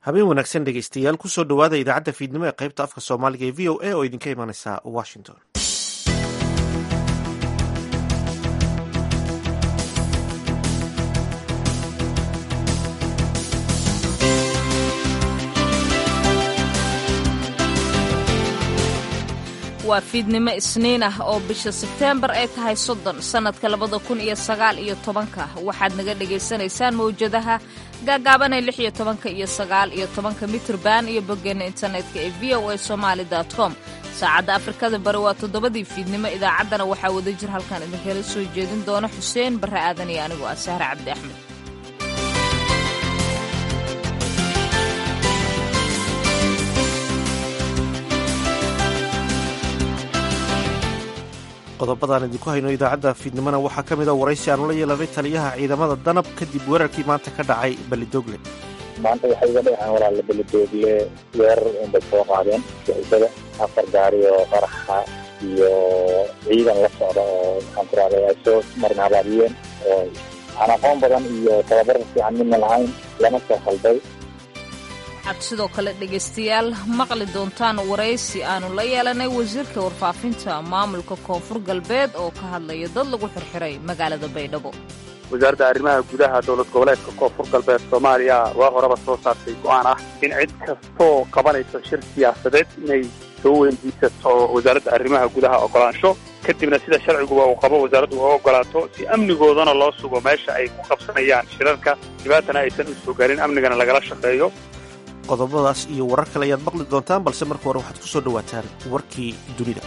habeen wanaagsan dhegeystayaal kusoo dhowaada idaacadda fiidnimo ee qaybta afka soomaaliga ee v o a oo idinka imanaysa washington waa fiidnimo isniin ah oo bisha sebteembar ay tahay soddon sannadka labada kun iyo sagaal iyo tobanka waxaad naga dhagaysanaysaan mawjadaha gaagaabanee lix iyo tobanka iyo sagaal iyo tobanka mitrban iyo boggeenna internetka ee v o a somaali com saacadda afrikada bari waa toddobadii fiidnimo idaacaddana waxaa wada jir halkan idinkala soo jeedin doona xuseen barre aadan iyo anigoo ah sahre cabdi axmed qodobadaan idinku hayno idaacadda fiidnimona waxaa ka mid a waraysi aanu la yeelanay taliyaha ciidamada danab kadib weerarkii maanta ka dhacay belidogle maanta waxay iga dhaceen walaala belidogle weerar unbay soo qaadeen sicibada afar gaari oo qaraxa iyo ciidan la socda oo maxaan ku rahday ay soo marin habaabiyeen oo aan aqoon badan iyo tababar fiican midna lahayn lama soo khalday waxaad sidoo kale dhegaystayaal maqli doontaan waraysi aanu la yeelanay wasiirka warfaafinta maamulka koonfur galbeed oo ka hadlaya dad lagu xirxiray magaalada baydhabo wasaaradda arrimaha gudaha dowlad goboleedka koonfur galbeed soomaaliya waa horeba soo saartay go-aan ah in cid kastoo qabanayso shir siyaasadeed inay soo weydiisato wasaaradda arrimaha gudaha ogolaansho kadibna sida sharciguba uu qabo wasaaraddu uga ogolaato si amnigoodana loo sugo meesha ay ku qabsanayaan shirarka dhibaatana aysan u soo gaarin amnigana lagala shaqeeyo qodobadaas iyo warar kale ayaad maqli doontaan balse marka hore waxaad ku soo dhowaataan warkii dunida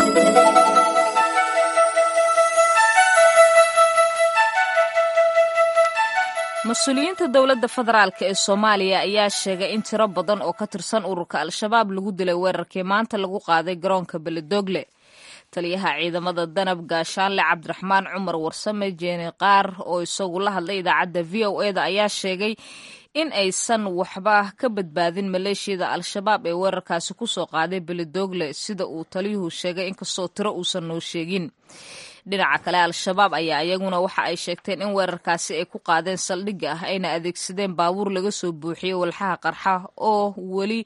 mas-uuliyiinta dowladda federaalk ee soomaaliya ayaa sheegay in tiro badan oo ka tirsan ururka al-shabaab lagu dilay weerarkii maanta lagu qaaday garoonka beledogle taliyaha ciidamada danab gaashaanle cabdiraxmaan cumar warsame jeeni qaar oo isagu la hadlay idaacadda v o eda ayaa sheegay in aysan waxba ka badbaadin maleeshiyada al-shabaab ee weerarkaasi ku soo qaaday beledogle sida uu taliyuhu sheegay inkastoo tiro uusan noo sheegin dhinaca kale al-shabaab ayaa iyaguna waxa ay sheegteen in weerarkaasi ay ku qaadeen saldhigga ah ayna adeegsadeen baabuur laga soo buuxiyey walxaha qarxa oo weli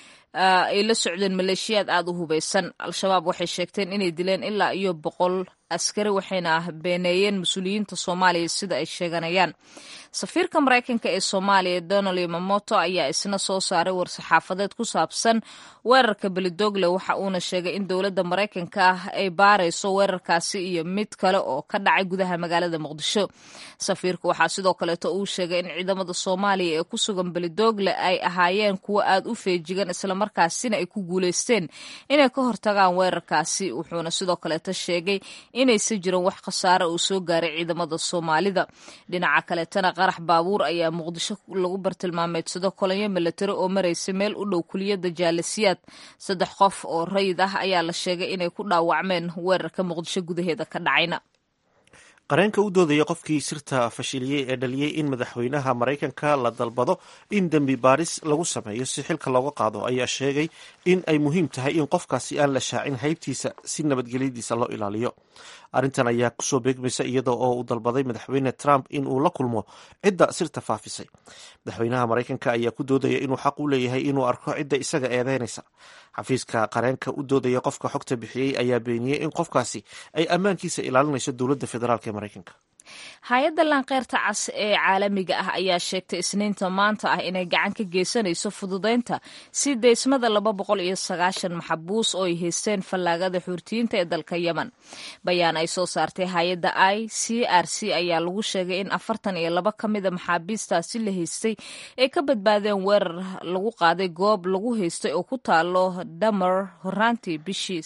ay la socdeen maleeshiyaad aada u hubaysan al-shabaab waxay sheegteen inay dileen ilaa iyo boqol askari waxayna beeneeyeen mas-uuliyiinta soomaaliya sida ay sheeganayaan safiirka maraykanka ee soomaaliya donald yamamoto ayaa isna soo saaray war-saxaafadeed ku saabsan weerarka belidogle waxa uuna sheegay in dowladda maraykanka ah ay baarayso weerarkaasi iyo mid kale oo ka dhacay gudaha magaalada muqdisho safiirka waxaa sidoo kaleeto uu sheegay in ciidamada soomaaliya ee ku sugan belidogle ay ahaayeen kuwo aada u feejigan islamarkaasina ay ku guuleysteen inay ka hortagaan weerarkaasi wuxuuna sidoo kaleeto sheegay inaysan jirin wax khasaare uu soo gaaray ciidamada soomaalida dhinaca kaleetana qarax baabuur ayaa muqdisho lagu bartilmaameedsado kolonyo milatari oo maraysa meel u dhow kuliyadda jaalasiyaad saddex qof oo rayid ah ayaa la sheegay inay ku dhaawacmeen weerarka muqdisho gudaheeda ka dhacayna qareenka u doodaya qofkii sirta fashiliyey ee dhaliyey in madaxweynaha maraykanka la dalbado in dembi baaris lagu sameeyo si xilka looga qaado ayaa sheegay in ay muhiim tahay in qofkaasi aan la shaacin haybtiisa si nabadgelyadiisa loo ilaaliyo arrintan ayaa kusoo beegmaysa iyada oo uu dalbaday madaxweyne trump in uu la kulmo cidda sirta faafisay madaxweynaha maraykanka ayaa ku doodaya inuu xaq u leeyahay inuu arko cidda isaga eedeynaysa xafiiska qareenka u doodaya qofka xogta bixiyey ayaa beeniyey in qofkaasi ay ammaankiisa ilaalinayso dowladda federaalk ee maraykanka hay-adda laanqeyrta cas ee caalamiga ah ayaa sheegtay isniinta maanta ah inay gacan ka geysanayso fududeynta si deysmada laba boqol iyo sagaashan maxabuus oo ay haysteen fallaagada xuurtiyiinta ee dalka yemen bayaan ay soo saartay hay-adda i c r c ayaa lagu sheegay in afartan iyo laba ka mida maxaabiistaasi la haystay ay ka badbaadeen weerar lagu qaaday goob lagu haystay oo ku taalo damer horaantii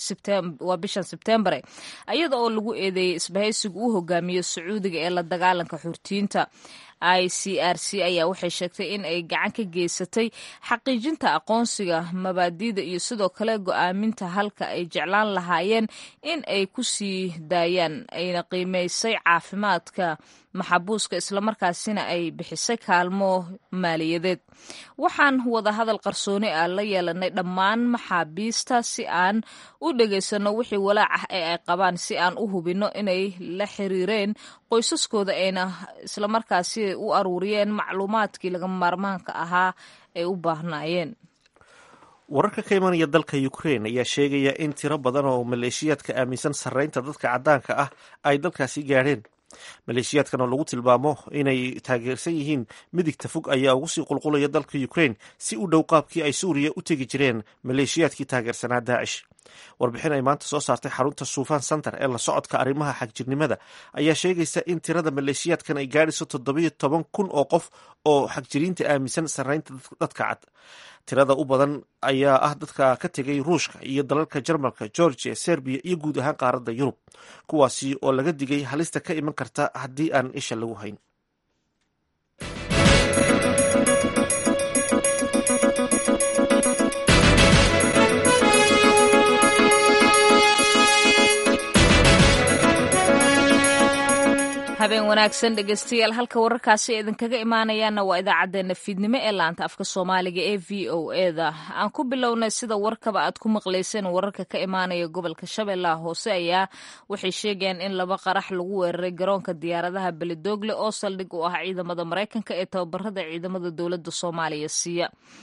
waa bishan sebteembare iyada oo lagu eedeeyey isbahaysigu u hogaamiyo sacuudiga ee la dagaalanka xurtiyiinta i c r c ayaa waxay sheegtay in ay gacan ka geysatay xaqiijinta aqoonsiga mabaadiida iyo sidoo kale go-aaminta halka ay jeclaan lahaayeen in ay ku sii daayaan ayna qiimaysay caafimaadka maxabuuska islamarkaasina ay bixisay kaalmo maaliyadeed waxaan wadahadal qarsooni ah la yeelanay dhammaan maxaabiista si aan u dhegaysano wixii walaac ah ee ay qabaan si aan u hubinno inay la xiriireen qoysaskooda ayna islamarkaasi u aruuriyeen macluumaadkii laga maarmaanka ahaa ay u baahnaayeen wararka ka imanaya dalka ukrain ayaa sheegaya in tiro badan oo maleeshiyaadka aaminsan sarreynta dadka caddaanka ah ay dalkaasi gaadheen maleeshiyaadkan oo lagu tilmaamo inay taageersan yihiin midigta fog ayaa ugu sii qulqulaya dalka ukrain si u dhow qaabkii ay suuriya u tegi jireen maleeshiyaadkii taageersanaa daacish warbixin ay maanta soo saartay xarunta suufaan center ee la socodka arrimaha xagjirnimada ayaa sheegaysa in tirada maleeshiyaadkan ay gaadhayso toddobiyo toban kun oo qof oo xagjiriinta aaminsan sarreynta dadka cad tirada u badan ayaa ah dadka ka tegay ruushka iyo dalalka jarmalka georgia serbiya iyo guud ahaan qaaradda yurub kuwaasi oo laga digay halista ka iman karta haddii aan isha lagu hayn habeen wanaagsan dhegeystayaal halka wararkaasi idinkaga imaanayaana waa idaacadeena fiidnimo ee laanta afka soomaaliga ee v o eda aan ku bilownay sida warkaba aad ku maqlayseen wararka ka imaanaya gobolka shabeellaha hoose ayaa waxay sheegayaan in laba qarax lagu weeraray garoonka diyaaradaha beledoogle oo saldhig u ah ciidamada maraykanka ee tababarada ciidamada dowladda soomaaliya siiya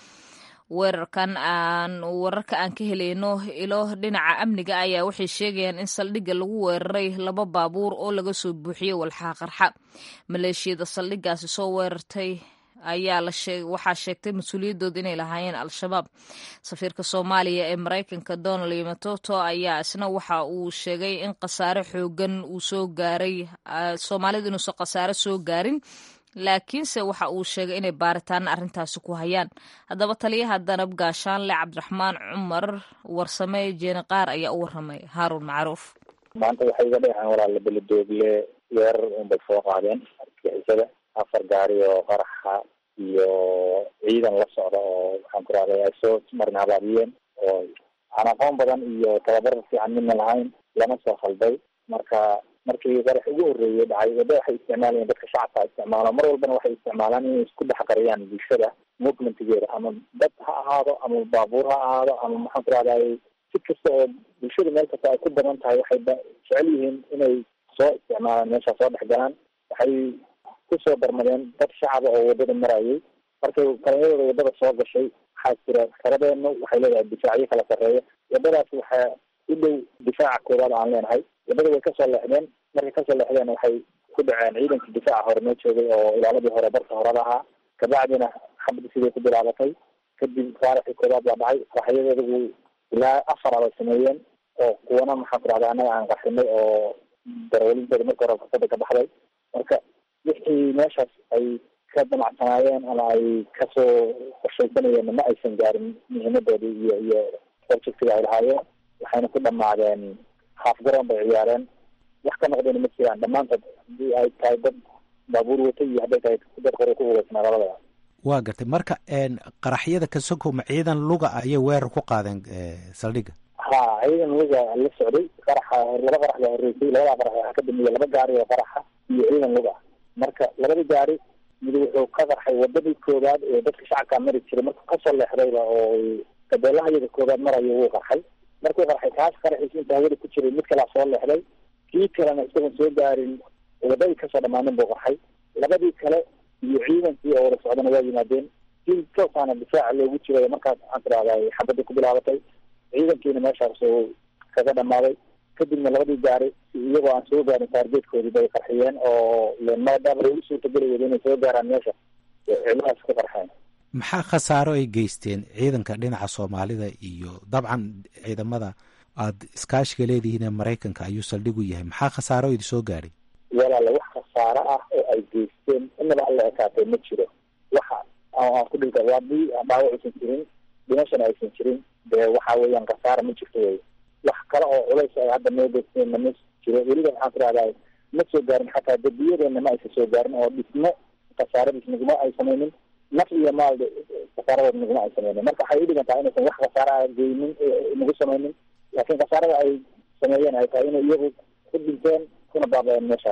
weerarkan aan wararka aan ka helayno ilo dhinaca amniga ayaa waxay sheegayaan in saldhigga lagu weeraray laba baabuur oo laga soo buuxiyey walxaa qarxa maleeshiyada saldhiggaasi soo weerartay ayaa waxaa sheegtay mas-uuliyadooda inay lahaayeen al-shabaab safiirka soomaaliya ee maraykanka donald yomatoto ayaa isna waxa uu sheegay in khasaare xoogan uu soo gaaray soomaalida inuusan khasaare soo gaarin laakiinse waxa uu sheegay inay baaritaana arrintaasi ku hayaan haddaba taliyaha danab gaashaanle cabdiraxmaan cumar warsame jeeni qaar ayaa u waramay haaruun macruuf maanta waxay iga dhaceen walaala beledoogle weerar unbay soo qaadeen argixisada afar gaari oo qaraxa iyo ciidan la socda oo waxaan ku rahday ay soo marin habaabiyeen oo aan aqoon badan iyo tababar fiican midna lahayn lama soo khalday marka markii qarax ugu horreeyay dhacay waddo waxay isticmaalayeen dadka shacabka isticmaalo mar walbana waxay isticmaalaan inay isku dhex qariyaan bulshada movementigeeda ama dad ha ahaado ama baabuur ha ahaado ama maxaan ku rahday si kasta oo bulshada meel kasta ay ku badan tahay waxay jecel yihiin inay soo isticmaalaan meesha soo dhex galaan waxay kusoo darmadeen dad shacaba oo waddada marayay markay kalinyadooda waddada soo gashay waxaa jira karadeenu waxay leedahay difaacyo kala sarreeya waddadaas waxaa u dhow difaaca koowaad aan leenahay waddada way kasoo leexdeen markay kasoo leexdeen waxay ku dhaceen ciidankii difaaca hore noo joogay oo ilaaladii hore barka horada ahaa kabacdina xabadii siday ku bilaabatay kadib faaraxii koowaad baa dhacay qaraxyadeedagu ilaa afar abay sameeyeen oo kuwana maxaan ku rahda annaga aan qarxinay oo darawalintooda marka hore fursada ka baxday marka wixii meeshaas ay ka damacsanaayeen ama ay kasoo qorshaysanayeen ma aysan gaarin muhiimadoodii iyo iyo objectiga ay lahaayeen waxayna ku dhamaadeen haaf garoon bay ciyaareen wax ka noqdayna ma jiraan dhammaantood hadii ay tahay dad baabuur wata iyo hadday tahay dad qori ku ugeysnaa labadaba waa gartay marka qaraxyada ka sokow ma ciidan luga ayay weerar ku qaadeen saldhigga ha ciidan luga la socday qaraxa laba qarax baa horreysay labada qarax waxaa ka dambeeya laba gaari oo qaraxa iyo ciidan luga marka labada gaari mid wuxuu ka qarxay wadadii koowaad ee dadka shacabka mari jiray markuu kasoo leexdayba oo gabeelaha iyada koowaad marayo wuu qarxay markuu qarxay kaas qaraxiisa inta hawada ku jiray mid kalaa soo leexday kii kalena isagoon soo gaarin wadadii kasoo dhammaanin buu qarxay labadii kale iyo ciidankii oo wada socdana waa yimaadeen si toosaana difaaca loogu jiray markaas waxaan tidahday xabadii ku bilaabatay ciidankiina meeshaas uu kaga dhamaaday kadibna labadii gaari iyagoo aan soo gaarin taargeedkoodii bay qarxiyeen oo maadaama ay u suurtageli wada inay soo gaaraan meesha ciidamahaas ku qarxeen maxaa khasaaro ay geysteen ciidanka dhinaca soomaalida iyo dabcan ciidamada aada iskaashiga leedihiin ee maraykanka ayuu saldhig u yahay maxaa khasaaro idi soo gaadhay walaala wax khasaaro ah oo ay geysteen inaba alla ekaatay ma jiro waxa aan ku dhilka haddii dhaawac aysan jirin dhimashana aysan jirin dee waxa weeyaan khasaara ma jirto wey wax kale oo culays ay hadda noo geysteenna ma jiro weliba maxaan ku rahdaa ma soo gaarin xataa dadiyadeena ma aysan soo gaarin oo dhismo khasaaradiis naguma ay samaynin naf iyo maal khasaaradood naguma ay samaynin marka waxay u dhigan tahay inaysan wax khasaara a geynin nagu samaynin laakiin khasaarada ay sameeyeen ay tahay inay iyagu ku dhinteen kuna baaba-een meeshaas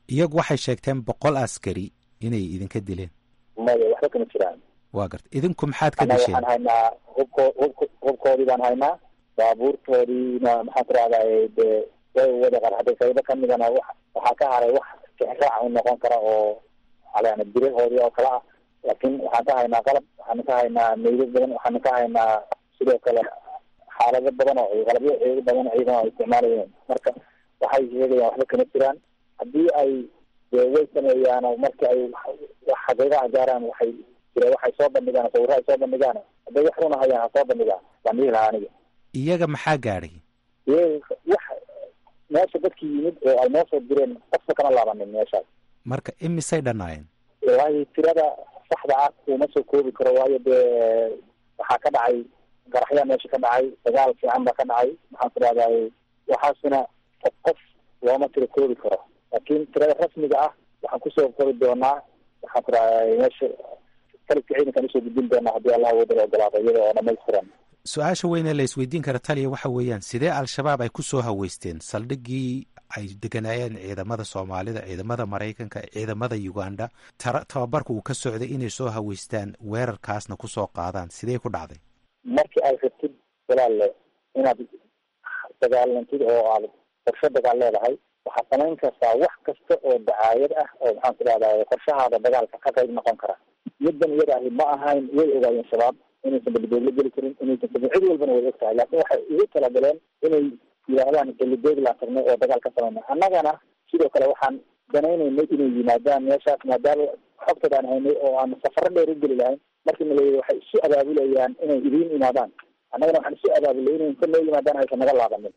iyagu waxay sheegteen boqol askari inay idinka dileen maya waxba kama jiraan waa garta idinku maxaad ka annaga disheen waxaan haynaa hubko hubk hubkoodii baan haynaa baabuurtoodiina maxaan ku rahday dee way wada qarxaday qaybo kamidana wa waxaa ka haray wax kixraac u noqon kara oo alana birahoodii oo kale ah laakiin waxaan ka haynaa qalab waxaan ka haynaa meydad badan waxaan ka haynaa sidoo kale xaalado badan oo qalabyo ciido badan ciidan ay isticmaalayeen marka waxay sheegayaan waxba kama jiraan haddii ay dee way sameeyaan oo marka ay wax xaqiiqaha gaaraan waxay jira waxay soo bandhigaan sawirro ay soo bandhigaan hadday wax runa hayaan ha soo bandhigaan waan dhihi lahaa aniga iyaga maxaa gaadhay iyaga wax meesha dadkii yimid oo ay noo soo direen qofka kama laabanin meeshaas marka imisay dhannaayeen waayo tirada saxda ah uma soo koobi karo waayo dee waxaa ka dhacay garaxyaa meesha ka dhacay dagaal fiican baa ka dhacay maxaan ku rahday waxaasina qof qof looma tiro koobi karo laakiin tirada rasmiga ah waxaan kusoo kori doonaa waxaan ku rahday meesha kalibka ciidankaan usoo gudbin doonaa haddii allah wadala ogolaado iyada oo dhamaystiran su-aasha weyn ee la isweydiin kara taliya waxa weeyaan sidee al-shabaab ay ku soo haweysteen saldhiggii ay deganaayeen ciidamada soomaalida ciidamada maraykanka ciidamada uganda tara tababarka uu ka socday inay soo haweystaan weerarkaasna kusoo qaadaan sidee ku dhacday markii ay rabtid walaalle inaad dagaalantid oo aad qorsho dagaal leedahay waxaad samayn kartaa wax kasta oo dacaayad ah oo maxaan ku rahday qorshahaada dagaalka ka qayb noqon kara middan iyada ahi ma ahayn way ogaayeen shabaab inaysan belidoogla geli karin inaysan sabin cid walbana way og tahay laakiin waxay ugu talagaleen inay yidhaahdaan belidooglaan tagnay oo dagaal ka samayna annagana sidoo kale waxaan danaynaynay inay yimaadaan meeshaas maadaama xogtadaan haynay oo aan safaro dheer u geli lahayn markii nala waxay isu abaabulayaan inay idiin imaadaan annagana waxaan isu abaabulay inay inta noo yimaadaan aysan naga laabanin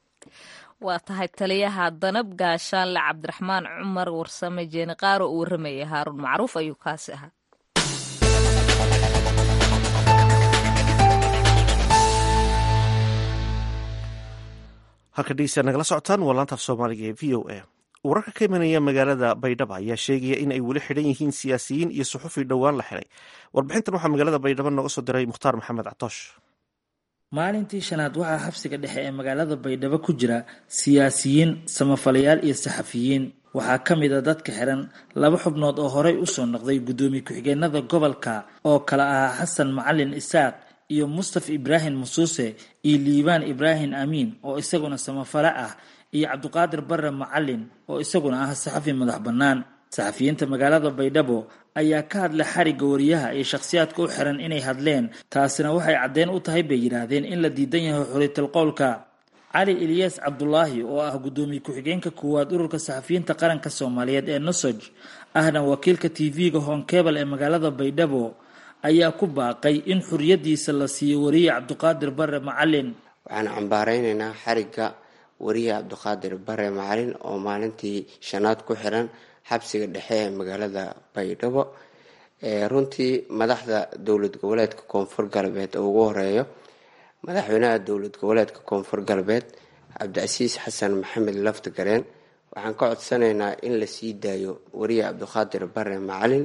waa tahay taliyaha danab gaashaanle cabdiraxmaan cumar warsame jeeni qaaro uu warramayay haaruun macruuf ayuu kaasi ahaa halka dhegeystayaal nagala socotaan waa laanta af soomaaliga ee v o a wararka ka imanaya magaalada baydhabo ayaa sheegaya in ay weli xidhan yihiin siyaasiyiin iyo suxufi dhowaan la xidhay warbixintan waxaa magaalada baydhabo nooga soo diray mukhtaar maxamed catoosh maalintii shanaad waxaa xabsiga dhexe ee magaalada baydhabo ku jira siyaasiyiin samafalayaal iyo saxafiyiin waxaa ka mid a dadka xiran laba xubnood oo horey usoo noqday guddoomiye ku-xigeenada gobolka oo kale ahaa xasan macalin isaaq iyo mustaf ibraahim musuuse iyo liibaan ibraahim amiin oo isaguna samafale ah iyo cabdiqaadir bare macalin oo isaguna ah saxafi madax bannaan saxafiyiinta magaalada baydhabo ayaa ka hadlay xarigga wariyaha iyo shakhsiyaadka u xiran inay hadleen taasina waxay caddeen u tahay bay yidhaahdeen in la diidan yahay xuriyatal qowlka cali ilyaas cabdulaahi oo ah guddoomiye ku-xigeenka koowaad ururka saxafiyiinta qaranka soomaaliyeed ee nosoj ahna wakiilka t v-ga honkebel ee magaalada baydhabo ayaa ku baaqay in xuriyadiisa la siiyo wariye cabdiqaadir bare macalin waxaan cambaareyneynaa xarigga wariye cabdiqaadir bare macalin oo maalintii shanaad ku xiran xabsiga dhexe ee magaalada baydhabo runtii madaxda dowlad goboleedka koonfur galbeed oo ugu horeeyo madaxweynaha dowlad goboleedka koonfur galbeed cabdicasiis xasan maxamed lafti gareen waxaan ka codsanaynaa in la sii daayo wariye cabdiqaadir bare macalin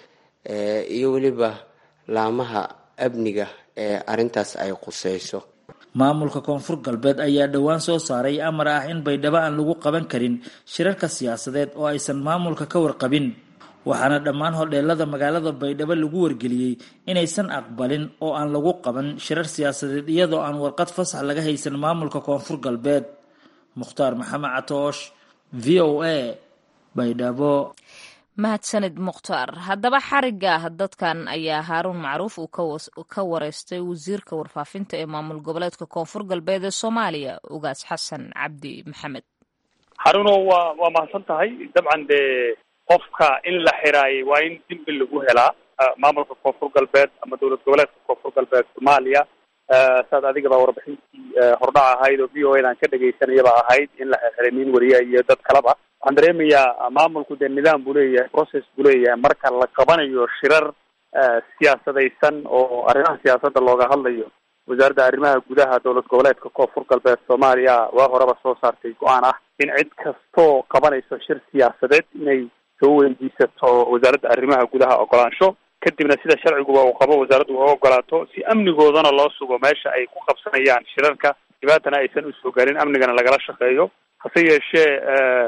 iyo weliba laamaha amniga ee arintaas ay quseyso maamulka koonfur galbeed ayaa dhowaan soo saaray amar ah in baydhabo aan lagu qaban karin shirarka siyaasadeed oo aysan maamulka ka warqabin waxaana dhammaan hodheelada magaalada baydhabo lagu wargeliyey inaysan aqbalin oo aan lagu qaban shirar siyaasadeed iyadoo aan warqad fasax laga haysan maamulka koonfur galbeed mukhtaar maxamed catoosh v o a baydhabo mahadsanid mukhtaar haddaba xariga dadkan ayaa haaruun macruuf uu ka wareystay wasiirka warfaafinta ee maamul goboleedka koonfur galbeed ee soomaaliya ugaas xasan cabdi maxamed haruno waa waa mahadsan tahay dabcan dee qofka in la xiraayay waa in dembi lagu helaa maamulka koonfur galbeed ama dowlad goboleedka koonfur galbeed soomaaliya saad adigaba warbixintii hordhac ahayd oo v o a dan ka dhegaysanayaba ahayd in la xirxiray nin wariya iyo dad kaleba waxaan dareemayaa maamulku dee nidaam buu leeyahay process buu leeyahay marka la qabanayo shirar siyaasadaysan oo arrimaha siyaasadda looga hadlayo wasaaradda arrimaha gudaha dowlad goboleedka koonfur galbeed soomaaliya waa horeba soo saartay go-aan ah in cid kastoo qabanayso shir siyaasadeed inay soo weydiisato wasaaradda arrimaha gudaha ogolaansho kadibna sida sharciguba uu qabo wasaaraddu uga ogolaato si amnigoodana loo sugo meesha ay ku qabsanayaan shirarka dhibaatana aysan usoo garin amnigana lagala shaqeeyo hase yeeshee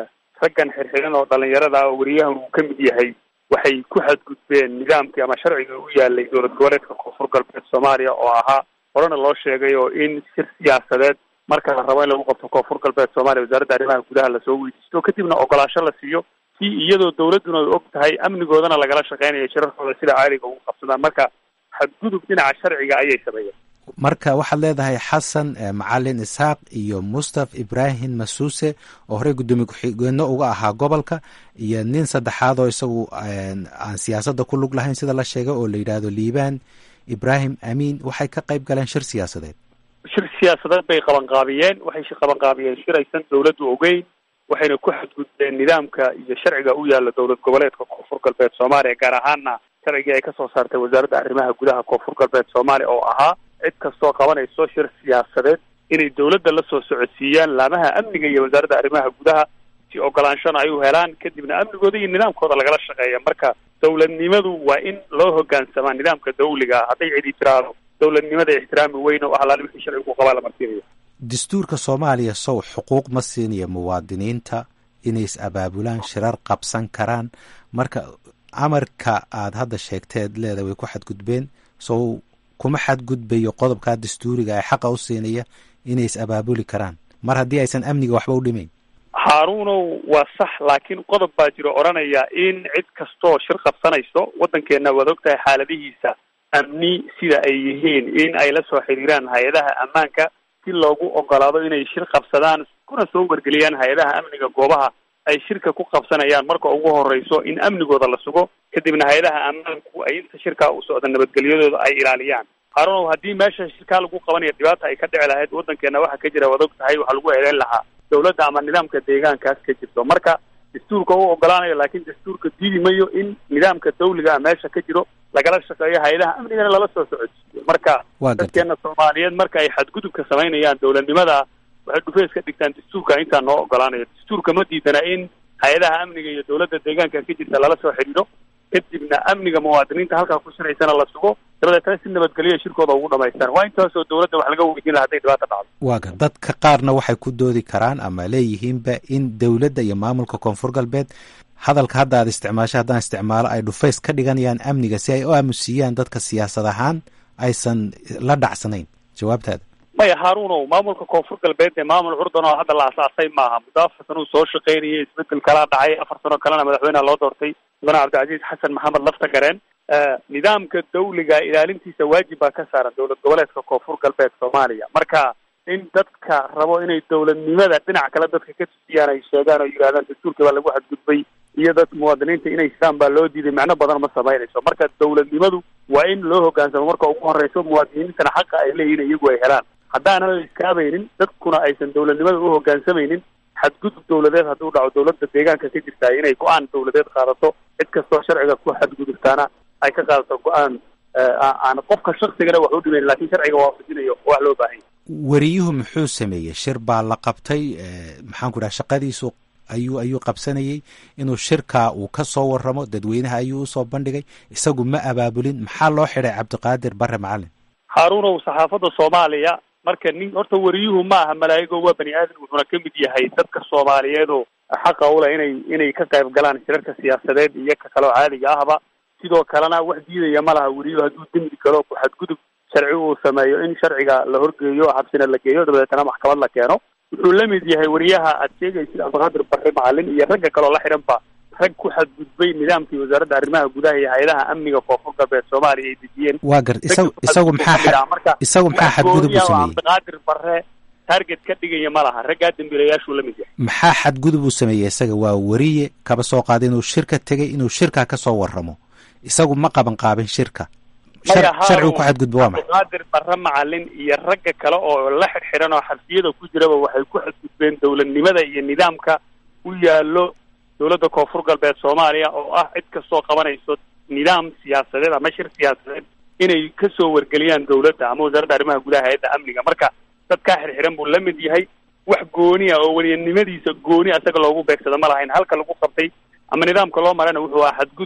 raggan xirxiran oo dhalinyarada ah oo weriyahan uu ka mid yahay waxay ku xadgudbeen nidaamkii ama sharciga u yaalay dowlad goboleedka koonfur galbeed soomaaliya oo ahaa horena loo sheegay oo in shir siyaasadeed marka la rabo in lagu qabto koonfur galbeed soomaaliya wasaaradda arrimaha gudaha lasoo weydiisto kadibna ogolaasho la siiyo si iyadoo dowladduna ay og tahay amnigoodana lagala shaqeynayo shirarkooda sida caaliga ugu qabsadaan marka xadgudub dhinaca sharciga ayay sameeyeen marka waxaad leedahay xasan macalin isxaaq iyo mustaf ibrahim masuuse oo horey guddoomiye ku-xigeenno uga ahaa gobolka iyo nin saddexaad oo isagu aan siyaasadda ku lug lahayn sida la sheegay oo la yidhaahdo liibaan ibrahim amiin waxay ka qayb galeen shir siyaasadeed shir siyaasadeed bay qabanqaabiyeen waxay qabanqaabiyeen shir aysan dowladdu ogeyn waxayna ku xadgudbeen nidaamka iyo sharciga u yaala dowlad goboleedka koonfur galbeed soomaaliya gaar ahaana sharcigii ay kasoo saartay wasaaradda arrimaha gudaha koonfur galbeed soomaaliya oo ahaa cid kastoo qabanayso shir siyaasadeed inay dowladda la soo socodsiiyaan laamaha amniga iyo wasaaradda arrimaha gudaha si ogolaanshana ay u helaan kadibna amnigooda iyo nidaamkooda lagala shaqeeya marka dowladnimadu waa in loo hogaansamaa nidaamka dawliga ah hadday cidi tiraahdo dowladnimada ixtiraami weyn oo alaali wixii sharcigu ku qabaa la marsiinayo dastuurka soomaaliya sow xuquuq ma siinaya muwaadiniinta inay is abaabulaan shirar qabsan karaan marka amarka aad hadda sheegteed leeda way ku xadgudbeen sow kuma xadgudbayo qodobkaa dastuuriga ee xaqa u siinaya inay is abaabuli karaan mar haddii aysan amniga waxba u dhimayn haaruunow waa sax laakiin qodob baa jiro odhanaya in cid kastoo shir qabsanayso waddankeenna waad og tahay xaaladihiisa amni sida ay yihiin in ay la soo xiriiraan hay-adaha ammaanka si loogu ogolaado inay shir qabsadaan kuna soo wargeliyaan hay-adaha amniga goobaha ay shirka ku qabsanayaan marka ugu horeyso in amnigooda la sugo kadibna hay-adaha ammaanku ay inta shirkaa u socda nabadgelyadooda ay ilaaliyaan haarunow haddii meesha shirkaa lagu qabanaya dhibaata ay ka dhici lahayd waddankeena waxa ka jira waad og tahay waxaa lagu eedeyn lahaa dowladda ama nidaamka deegaankaas ka jirto marka dastuurka u ogolaanayo laakiin dastuurka diidi mayo in nidaamka dawliga a meesha ka jiro lagala shaqeeyo hay-adaha amnigana lala soo socodsiiyo marka dadkeena soomaaliyeed marka ay xadgudubka samaynayaan dowladnimada waxay dhufeys ka dhigtaan dastuurka intaa noo ogolaanayo dastuurka ma diidana in hay-adaha amniga iyo dowladda deegaanka ka jirta lala soo xidhiidho kadibna amniga muwaadiniinta halkaa ku shiraysana la sugo dabadeetana si nabadgelyo shirkooda ugu dhamaystaan waa intaasoo dowladda wax laga weydiin laha haday dhibaata dhacdo waaga dadka qaarna waxay ku doodi karaan ama leeyihiinba in dowladda iyo maamulka koonfur galbeed hadalka hadda aad isticmaasho haddaan isticmaalo ay dhufays ka dhiganayaan amniga si ay u aamusiiyaan dadka siyaasad ahaan aysan la dhacsanayn jawaabtaada maya haaruunow maamulka koonfur galbeed ee maamul curdan oo hadda la asaasay maaha muddo afar sano uu soo shaqaynayay isbedel kalaa dhacay afar sano kalena madaxweyneha loo doortay mudane cabdilcaziiz xasan maxamed lafta gareen nidaamka dawliga ilaalintiisa waajib baa ka saaran dowlad goboleedka koonfur galbeed soomaaliya marka in dadka rabo inay dowladnimada dhinac kale dadka ka tusiyaan ay sheegaan oo yidhahdaan dastuurka baa lagu xadgudbay iyo dad muwaadiniinta inay isaan baa loo diiday macno badan ma samaynayso marka dowladnimadu waa in loo hogaansamo marka ugu horeyso muwaadiniintana xaqa ay leeyihin iyagu ay helaan haddaanan la iskaabaynin dadkuna aysan dowladnimada u hogaansamaynin xadgudub dowladeed hadduu dhaco dowladda deegaanka ka jirtaa inay go-aan dowladeed qaadato cid kastoo sharciga ku xadgudubtaana ay ka qaadato go-aan aan qofka shaksigana wax u dhimayn lakin sharciga waafajinayo wax loo baahanya weriyuhu muxuu sameeyey shir baa la qabtay maxaan ku dhaha shaqadiisu ayuu ayuu qabsanayey inuu shirkaa uu ka soo waramo dadweynaha ayuu usoo bandhigay isagu ma abaabulin maxaa loo xidhay cabdiqaadir bare macalin haaruunow saxaafadda soomaaliya marka nin horta weriyuhu ma aha malaa'igo waa bani aadan wuxuuna ka mid yahay dadka soomaaliyeed oo xaqa ule inay inay ka qayb galaan shirarka siyaasadeed iyo ka kaloo caadiga ahba sidoo kalena wax diidaya ma laha weriyuhu hadduu dembi galo ku xadgudub sharci uu sameeyo in sharciga la horgeeyo xabsina la geeyo dabadeetana maxkamad la keeno wuxuu la mid yahay weriyaha aad sheegaysid cabdiqaadir bare macalin iyo ragga kaloo la xidhanba rag ku xadgudbay nidaamkii wasaaradda arrimaha gudaha iyo hay-adaha amniga koonfur galbeed soomaaliya ay dejiyeen waa gar isagu isagu maxaa isagu maxaa xadgudub u sameeyey cabdiqaadir bare target ka dhigaya ma laha raggaa dambiilayaashuu la mid yahay maxaa xadgudub uu sameeyey isaga waa weriye kaba soo qaada inuu shirka tegay inuu shirkaa ka soo waramo isagu ma qaban qaabin shirka sharcigu ku xadgudba waa maxay cabdiqaadir bare macalin iyo ragga kale oo la xidhxidhan oo xabsiyada ku jiraba waxay ku xadgudbeen dowladnimada iyo nidaamka u yaallo dowladda koonfur galbeed soomaaliya oo ah cid kastoo qabanayso nidaam siyaasadeed ama shir siyaasadeed inay kasoo wargeliyaan dowladda ama wasaaradda arrimaha gudaha hay-adda amniga marka dadkaa xirxiran buu la mid yahay wax gooni ah oo weliyanimadiisa gooni asaga loogu beegsado ma lahayn halka lagu qabtay ama nidaamka loo marana wuxuu ahaa xadgudub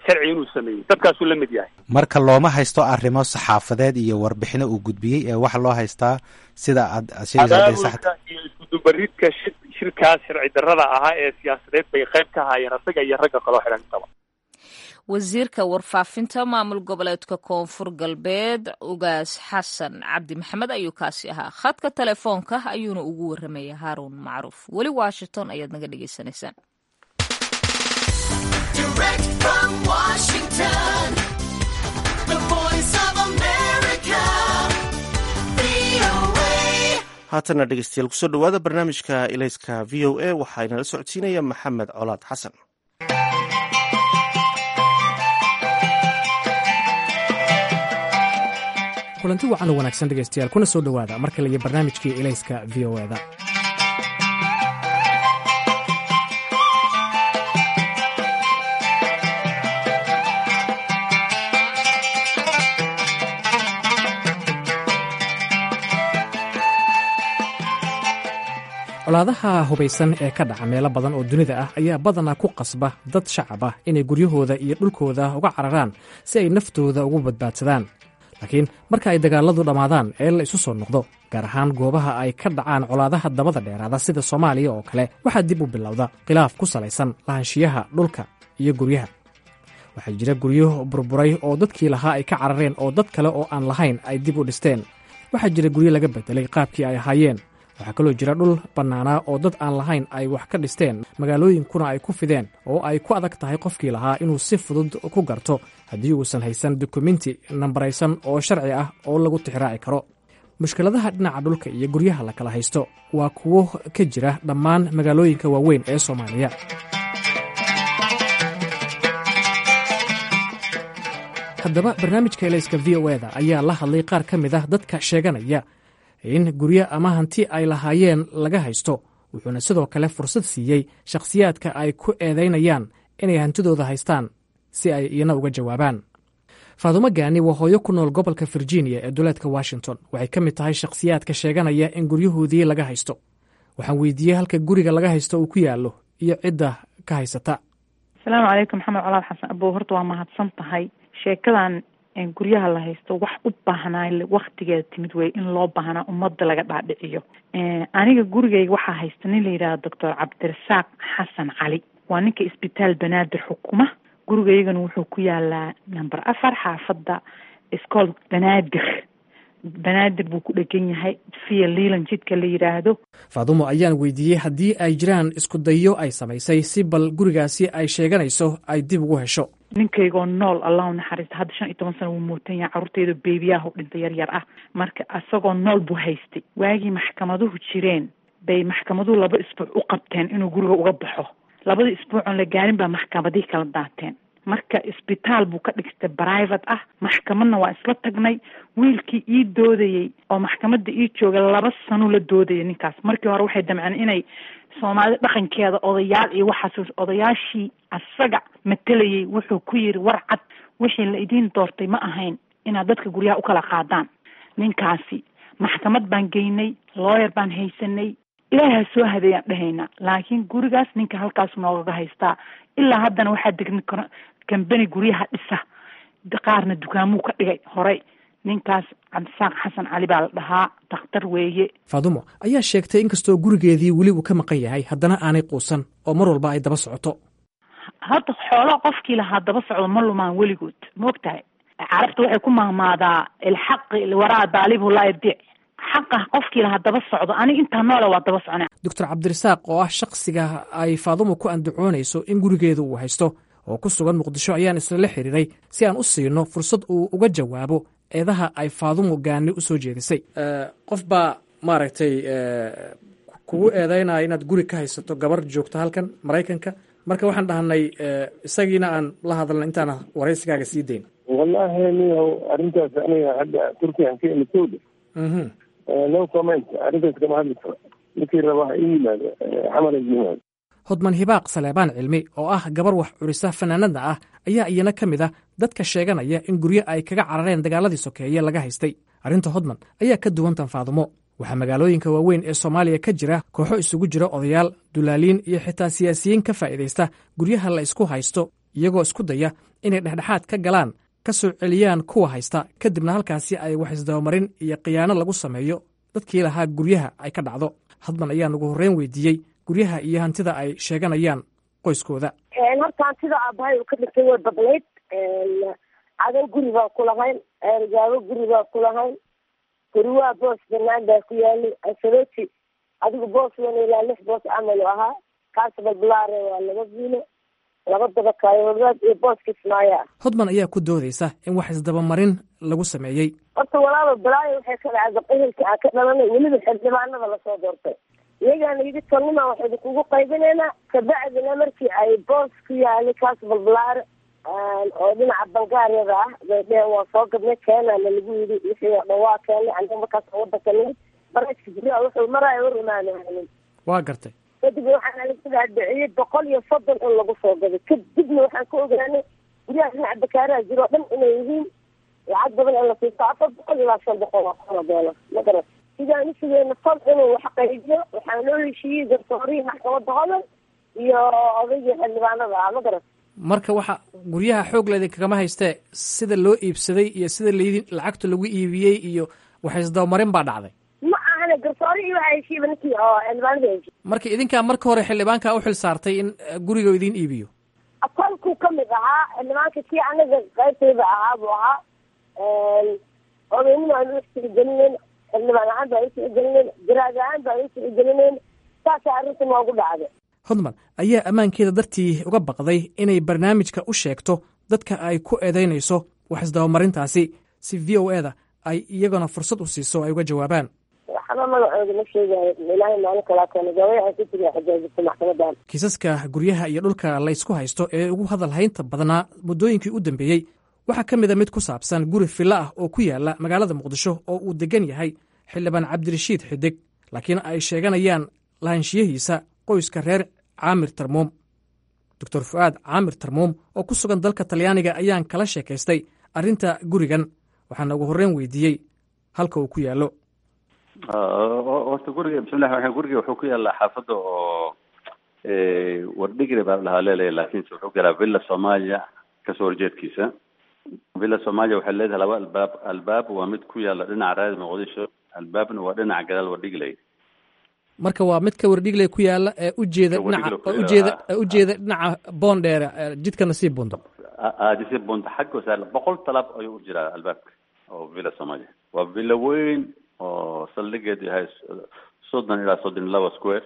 sharci inuu sameeyey dadkaasuu la mid yahay marka looma haysto arrimo saxaafadeed iyo warbixino uu gudbiyey ee waxa loo haystaa sida aad abaabulka iyo iskudubaridka shir shirkaas sharci darrada ahaa ee siyaasadeed bay qayb ka haayeen asaga iyo ragga kaloo xidhan intaba wasiirka warfaafinta maamul goboleedka koonfur galbeed ugaas xasan cabdi maxamed ayuu kaasi ahaa khadka telefoonka ayuuna ugu waramaya haaruun macruuf weli washington ayaad naga dhegaysanaysaan haatana dhegeystayaal kusoo dhowaada barnaamijka ilayska v o a waxaa inala socodsiinaya maxamed colaad xasan kulanti wacan oo wanaagsan dhegaystayaal kuna soo dhowaada mar kale iyo barnaamijkii ilayska v o eda colaadaha hubaysan ee ka dhaca meelo badan oo dunida ah ayaa badanaa ku qasba dad shacab ah inay guryahooda iyo dhulkooda uga cararaan si ay naftooda ugu badbaadsadaan laakiin marka ay dagaaladu dhammaadaan ee la isu soo noqdo gaar ahaan goobaha ay ka dhacaan colaadaha dabada dheeraada sida soomaaliya oo kale waxaa dib u bilowda khilaaf ku salaysan lahaanshiyaha dhulka iyo guryaha waxaa jira guryo burburay oo dadkii lahaa ay ka carareen oo dad kale oo aan lahayn ay dib u dhisteen waxaa jira guryo laga bedelay qaabkii ay ahaayeen waxaa kaloo jira dhul bannaanaa oo dad aan lahayn ay wax ka dhisteen magaalooyinkuna ay ku fideen oo ay ku adag tahay qofkii lahaa inuu si fudud ku garto haddii uusan haysan dukumenti nambaraysan oo sharci ah oo lagu tixraaci karo mushkiladaha dhinaca dhulka iyo guryaha la kala haysto waa kuwo ka jira dhammaan magaalooyinka waaweyn ee soomaaliya haddaba barnaamijka elayska v o eda ayaa la hadlay qaar ka mid ah dadka sheeganaya in guryo ama hanti ay lahaayeen laga haysto wuxuuna sidoo kale fursad siiyey shakhsiyaadka ay ku eedaynayaan inay hantidooda haystaan si ay iyana uga jawaabaan faadumo gaani waa hooyo ku nool gobolka virginia ee duleedka washington waxay ka mid tahay shakhsiyaadka sheeganaya in guryahoodii laga haysto waxaan weydiiyey halka guriga laga haysto uu ku yaallo iyo cidda ka haysata asalaamu calaykum maxamed colaad xasan abow horta waa mahadsan tahay sheekadan guryaha la haysto wax u baahnaa waktigeeda timid wey in loo baahnaa ummadda laga dhaadhiciyo aniga gurigayga waxaa haysta nin la yidhahda doctor cabdirasaaq xasan cali waa ninka isbitaal banaadir xukuma gurigaygana wuxuu ku yaalaa number afar xaafadda iscool banaadir banaadir buu ku dhegan yahay via leland jidka la yidhaahdo faadumo ayaan weydiiyey haddii ay jiraan isku dayo ay samaysay si bal gurigaasi ay sheeganayso ay dib ugu hesho ninkaygoo nool allahu naxariista hadda shan iyo toban sana wuu muutan yahay carruurteeda beebiyaha u dhintay yar yar ah marka isagoo nool buu haystay waagii maxkamaduhu jireen bay maxkamaduhu laba isbuuc u qabteen inuu guriga uga baxo labadii isbuucoon la gaarin baa maxkamadihii kala daateen marka isbitaal buu ka dhigtay private ah maxkamadna waa isla tagnay wiilkii ii doodayey oo maxkamadda ii jooga laba sano la doodaya ninkaas markii hore waxay damceen inay soomaalida dhaqankeeda odayaal iyo waxaas odayaashii asaga matelayay wuxuu ku yiri war cad wixii la idiin doortay ma ahayn inaad dadka guryaha u kala qaadaan ninkaasi maxkamad baan geynay looyer baan haysanay ilaaha soo hadeeyaan dhahaynaa laakiin gurigaas ninka halkaas noogaga haystaa ilaa haddana waxaa degni kambani guryaha dhisa qaarna dukaamuu ka dhigay horey ninkaas cabdisaaq xasan cali baa la dhahaa dakhtar weeye faadumo ayaa sheegtay inkastoo gurigeedii weli uu ka maqan yahay haddana aanay quusan oo mar walba ay daba socoto hadda xoolo qofkii lahaa daba socdo ma lumaan weligood ma og tahay carabta waxay ku mahmaadaa ilxaqi waraa daalibu laa yadiic xaqa qofkii lahaa daba socdo aniga intaa noole waa daba socnaa doctor cabdirasaaq oo ah shakhsiga ay faadumo ku andacoonayso in gurigeeda uu haysto oo ku sugan muqdisho ayaan islala xiriiray si aan u siino fursad uu uga jawaabo eedaha ay faadumo gaani u soo jeedisay qof baa maaragtay kugu eedeynaya inaad guri ka haysato gabar joogto halkan maraykanka marka waxaan dhahnay isagiina aan la hadalna intaana waraysigaaga sii dayn wallahi niyow arrintaas aniga hadda turkiyan ka imid sowda no comment arrintaas kama hadli karo ninkii raba ha ii yimaado xamar ha yimaado hodman hibaaq saleebaan cilmi oo ah gabar wax curisa fanaanadna ah ayaa iyana ka mid ah dadka sheeganaya in guryo ay kaga carareen dagaaladii sokeeye laga haystay arrinta hodman ayaa ka duwan tan faadumo waxaa magaalooyinka waaweyn ee soomaaliya ka jira kooxo isugu jira odayaal dulaaliin iyo xitaa siyaasiyiin ka faa'iidaysta guryaha la isku haysto iyagoo isku daya inay dhexdhexaad ka galaan ka soo celiyaan kuwa haysta kadibna halkaasi ay wax isdabamarin iyo khiyaano lagu sameeyo dadkii lahaa guryaha ay ka dhacdo hadman ayaan ugu horreyn weydiiyey guryaha iyo hantida ay sheeganayaan qoyskooda horta hantida aabahay uu ka dhintay way badnayd cadan guri baa ku lahayn eergaabo guri baa ku lahayn guriwaa boos banaan baa ku yaalay asaboti adigu boos wan ilaa lix boos camal u ahaa kaas balbalaare waa laba viilo laba dabakaayood iyo boos kismaayo ah hodman ayaa ku doodaysa in wax isdabamarin lagu sameeyey horta walaalo balaayo waxay ka dhacda ehelka aan ka dhalanay weliba xildhibaanada lasoo doortay iyagaana yidhi tolnima waxaynu kugu qaybinaynaa kabacdina markii ay boos ku yaalay kaas balbalaare oo dhinaca balgaariyada ah bay dheheen waa soo gadnay keenana lagu yidhi wixii oo dhan waa keenay aniga markaas wadanka nimid barajka guryaha wuxuu maraayo war imaanaanin waa gartay kadib waxaan alisada dhiciyey boqol iyo soddon in lagu soo gaday kadibna waxaan ka ogaanay guryaha dhinaca bakaaraha jiro o dhan inay yihiin lacag badan in la siisto afar boqol ilaa shan boqol oo kono doolar magarat sidaan usugeena fal inuu wax qaybiyo waxaa loo heshiiyey garsoorihii maxkamada hodan iyo odaygii xildhibaanada ah magarat marka waxa guryaha xoog leedin kagama haystee sida loo iibsaday iyo sida laydin lacagta lagu iibiyey iyo wax isdabamarin baa dhacday ma ahana garsoorihii waxaa heshiiba ninkii oo xildhibaanada heshiiy marka idinkaa marka hore xildhibaanka u xil saartay in guriga idiin iibiyo kolkuu kamid ahaa xildhibaanka kii anaga qaybtayda ahaa buu ahaa odaynima aan u tixgelinayn xildhibaan ahaan baan u tixgelinayn garaad ahaan baan u tixgelinayn saasa arrinta noogu dhacday hodman ayaa ammaankeeda dartii uga baqday inay barnaamijka u sheegto dadka ay ku eedaynayso wax isdabamarintaasi si v o eda ay iyagana fursad u siiso ay uga jawaabaan waxba magacooda ma sheegayo ilaahay maalin kalaa keena gawayaxa ku tiriya xajaajirta maxkamadan kiisaska guryaha iyo dhulka laysku haysto ee ugu hadal haynta badnaa muddooyinkii u dambeeyey waxaa ka mid a mid ku saabsan guri filla ah oo ku yaala magaalada muqdisho oo uu degan yahay xildhibaan cabdirashiid xidig laakiin ay sheeganayaan lahaanshiyahiisa qoyska reer caamir tarmuum doctor fu'aad caamir tarmuum oo ku sugan dalka talyaaniga ayaan kala sheekaystay arrinta gurigan waxaana ugu horreyn weydiiyey halka uu ku yaallo horta guriga bismillahi raxmaan guriga wuxuu ku yaallaa xaafadda oo wardhigre baa lahaa leelaya laakiinse wuxuu ku yaalaa villa soomaaliya kasoo horjeedkiisa villa soomaaliya waxay leedahay laba albaab albaab waa mid ku yaalla dhinaca raadi muqdisho albaabna waa dhinaca gadaal wardhigley marka waa mid ka wardhigley ku yaalla ee ujeeda dhinaca oo ujeeda ee ujeeda dhinaca boondheere jidkana sii bundo aadisi bunta xagga saar boqol talaab ayuu u jiraa albaabka oo villa soomaaliya waa villa weyn oo saldhigeedu yahay soddon ilaa soddon laba square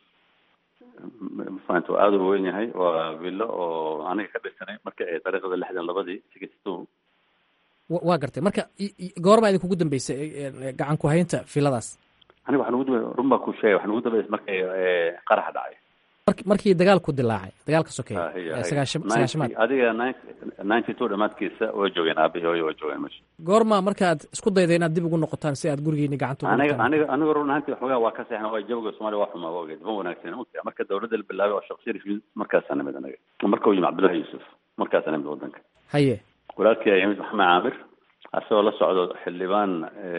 mafahanta waa aada u weyn yahay waa villo oo aniga ka dhisanay markii ay dariiqada lixdan labadii sixty two waa gartay marka goormaa idin kugu dambeysay gacan ku haynta filadaas aniga waxaa nugu dambe run baa ku sheegay waxaa nugu dambeysay markay qaraxa dhacay markii dagaalku dilaacay dagaalka sokeeye sagaashamaad adiga ninety two dhamaadkiisa way joogeen aabihii hooyo way joogeen meesha goorma markaad isku dayda inaad dib ugu noqotaan si aad gurigeeni gacanta aniga aniga aniga run ahaantii waxoogaa waa ka seexna waa jawiga soomaaliya waa xumaa wageed ma wanaagsan marka dawladda la bilaabay oo sheekh sharif yimid markaasaa nimid anaga marka uu yimid cabdullahi yuusuf markaasaa nimid wadanka haye walaalkii ayaa yimid maxamed caamir asagoo la socdo xildhibaan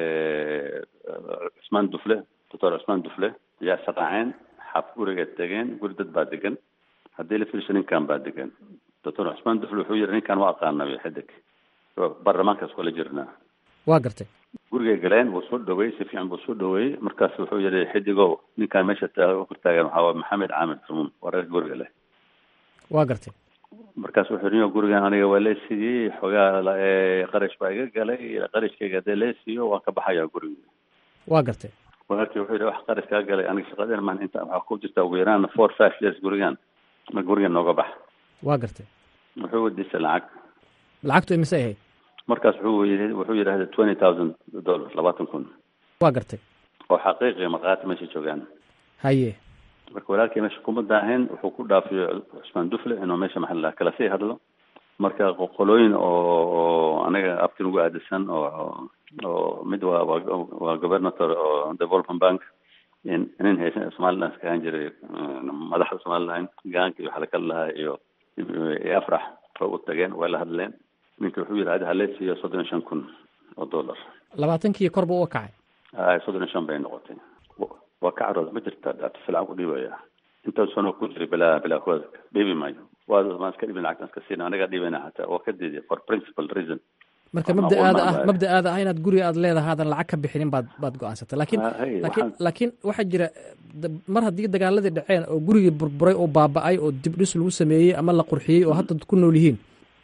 cusmaan dufle doctor cusmaan dufle ayaa saqaaceen xaaf guriga tegeen guri dad baa degan haddii la fiirsho ninkan baa degan doctor cusmaan dufle wuxuu yihi ninkan waa aqaanay xidig baarlamaankaas kula jirnaa waa gartay gurigay galeen wuu soo dhaweeyey si fiican buu soo dhaweeyey markaas wuxuu yihi xidigow ninkan meesha hortaagan waxaa waa maxamed caamir tarmuum waa reer guriga leh waa gartay markaas wuxuu yihi gurigan aniga waa leesiiyey xoogaa qarash baa iga galay qarashkayga hadee leesiiyo waan ka baxayaa guriga waa gartay walaalkii wuxuu yihi wax qarash kaa galay aniga shaqadeen maan inta waxaa ku jirta ugu yaraan four five years gurigan ma gurigan nooga bax waa gartay wuxuu wadiisay lacag lacagtu imise ahayd markaas wuxuu yii wuxuu yidhahda twenty thousand dollars labaatan kun waa gartay oo xaqiiqi markhaati meesha joogaan haye marka walaalkii meesha kuma daahin wuxuu ku dhaafiyey cusmaan dufle inuu meesha maxalla kala sii hadlo marka qolooyin oo anaga abtin ugu aadisan oo oo mid waa waa governator oo development bank nin haysan somaliland iska ahaan jiray madaxda somaliland gaanka iyo waxaa lakala lahaa iyo afrax oo u tageen way la hadleen ninka wuxuu yidhi adi halee siiyo soddon iyo shan kun oo dollar labaatankii kor buu uga kacay ay soddon iyo shan bay noqotay waa ka carooda ma jirta dhaafis lacag u dhiibaya intaas sano ku jiray bilaa bilaa kuwada dhiibi maayo waa maan iska dhibin lacagtan iska siina anagaa dhibina hataa waa ka diiday for principal reason marka mabda'aada ah mabda'aada ah inaad guriga aad leedahay aadan lacag ka bixinin baad baad go-aansatay laakiin laakiin laakiin waxaa jira mar haddii dagaaladii dhaceen oo gurigii burburay oo baaba-ay oo dib dhis lagu sameeyey ama la qurxiyey oo hadda ku nool yihiin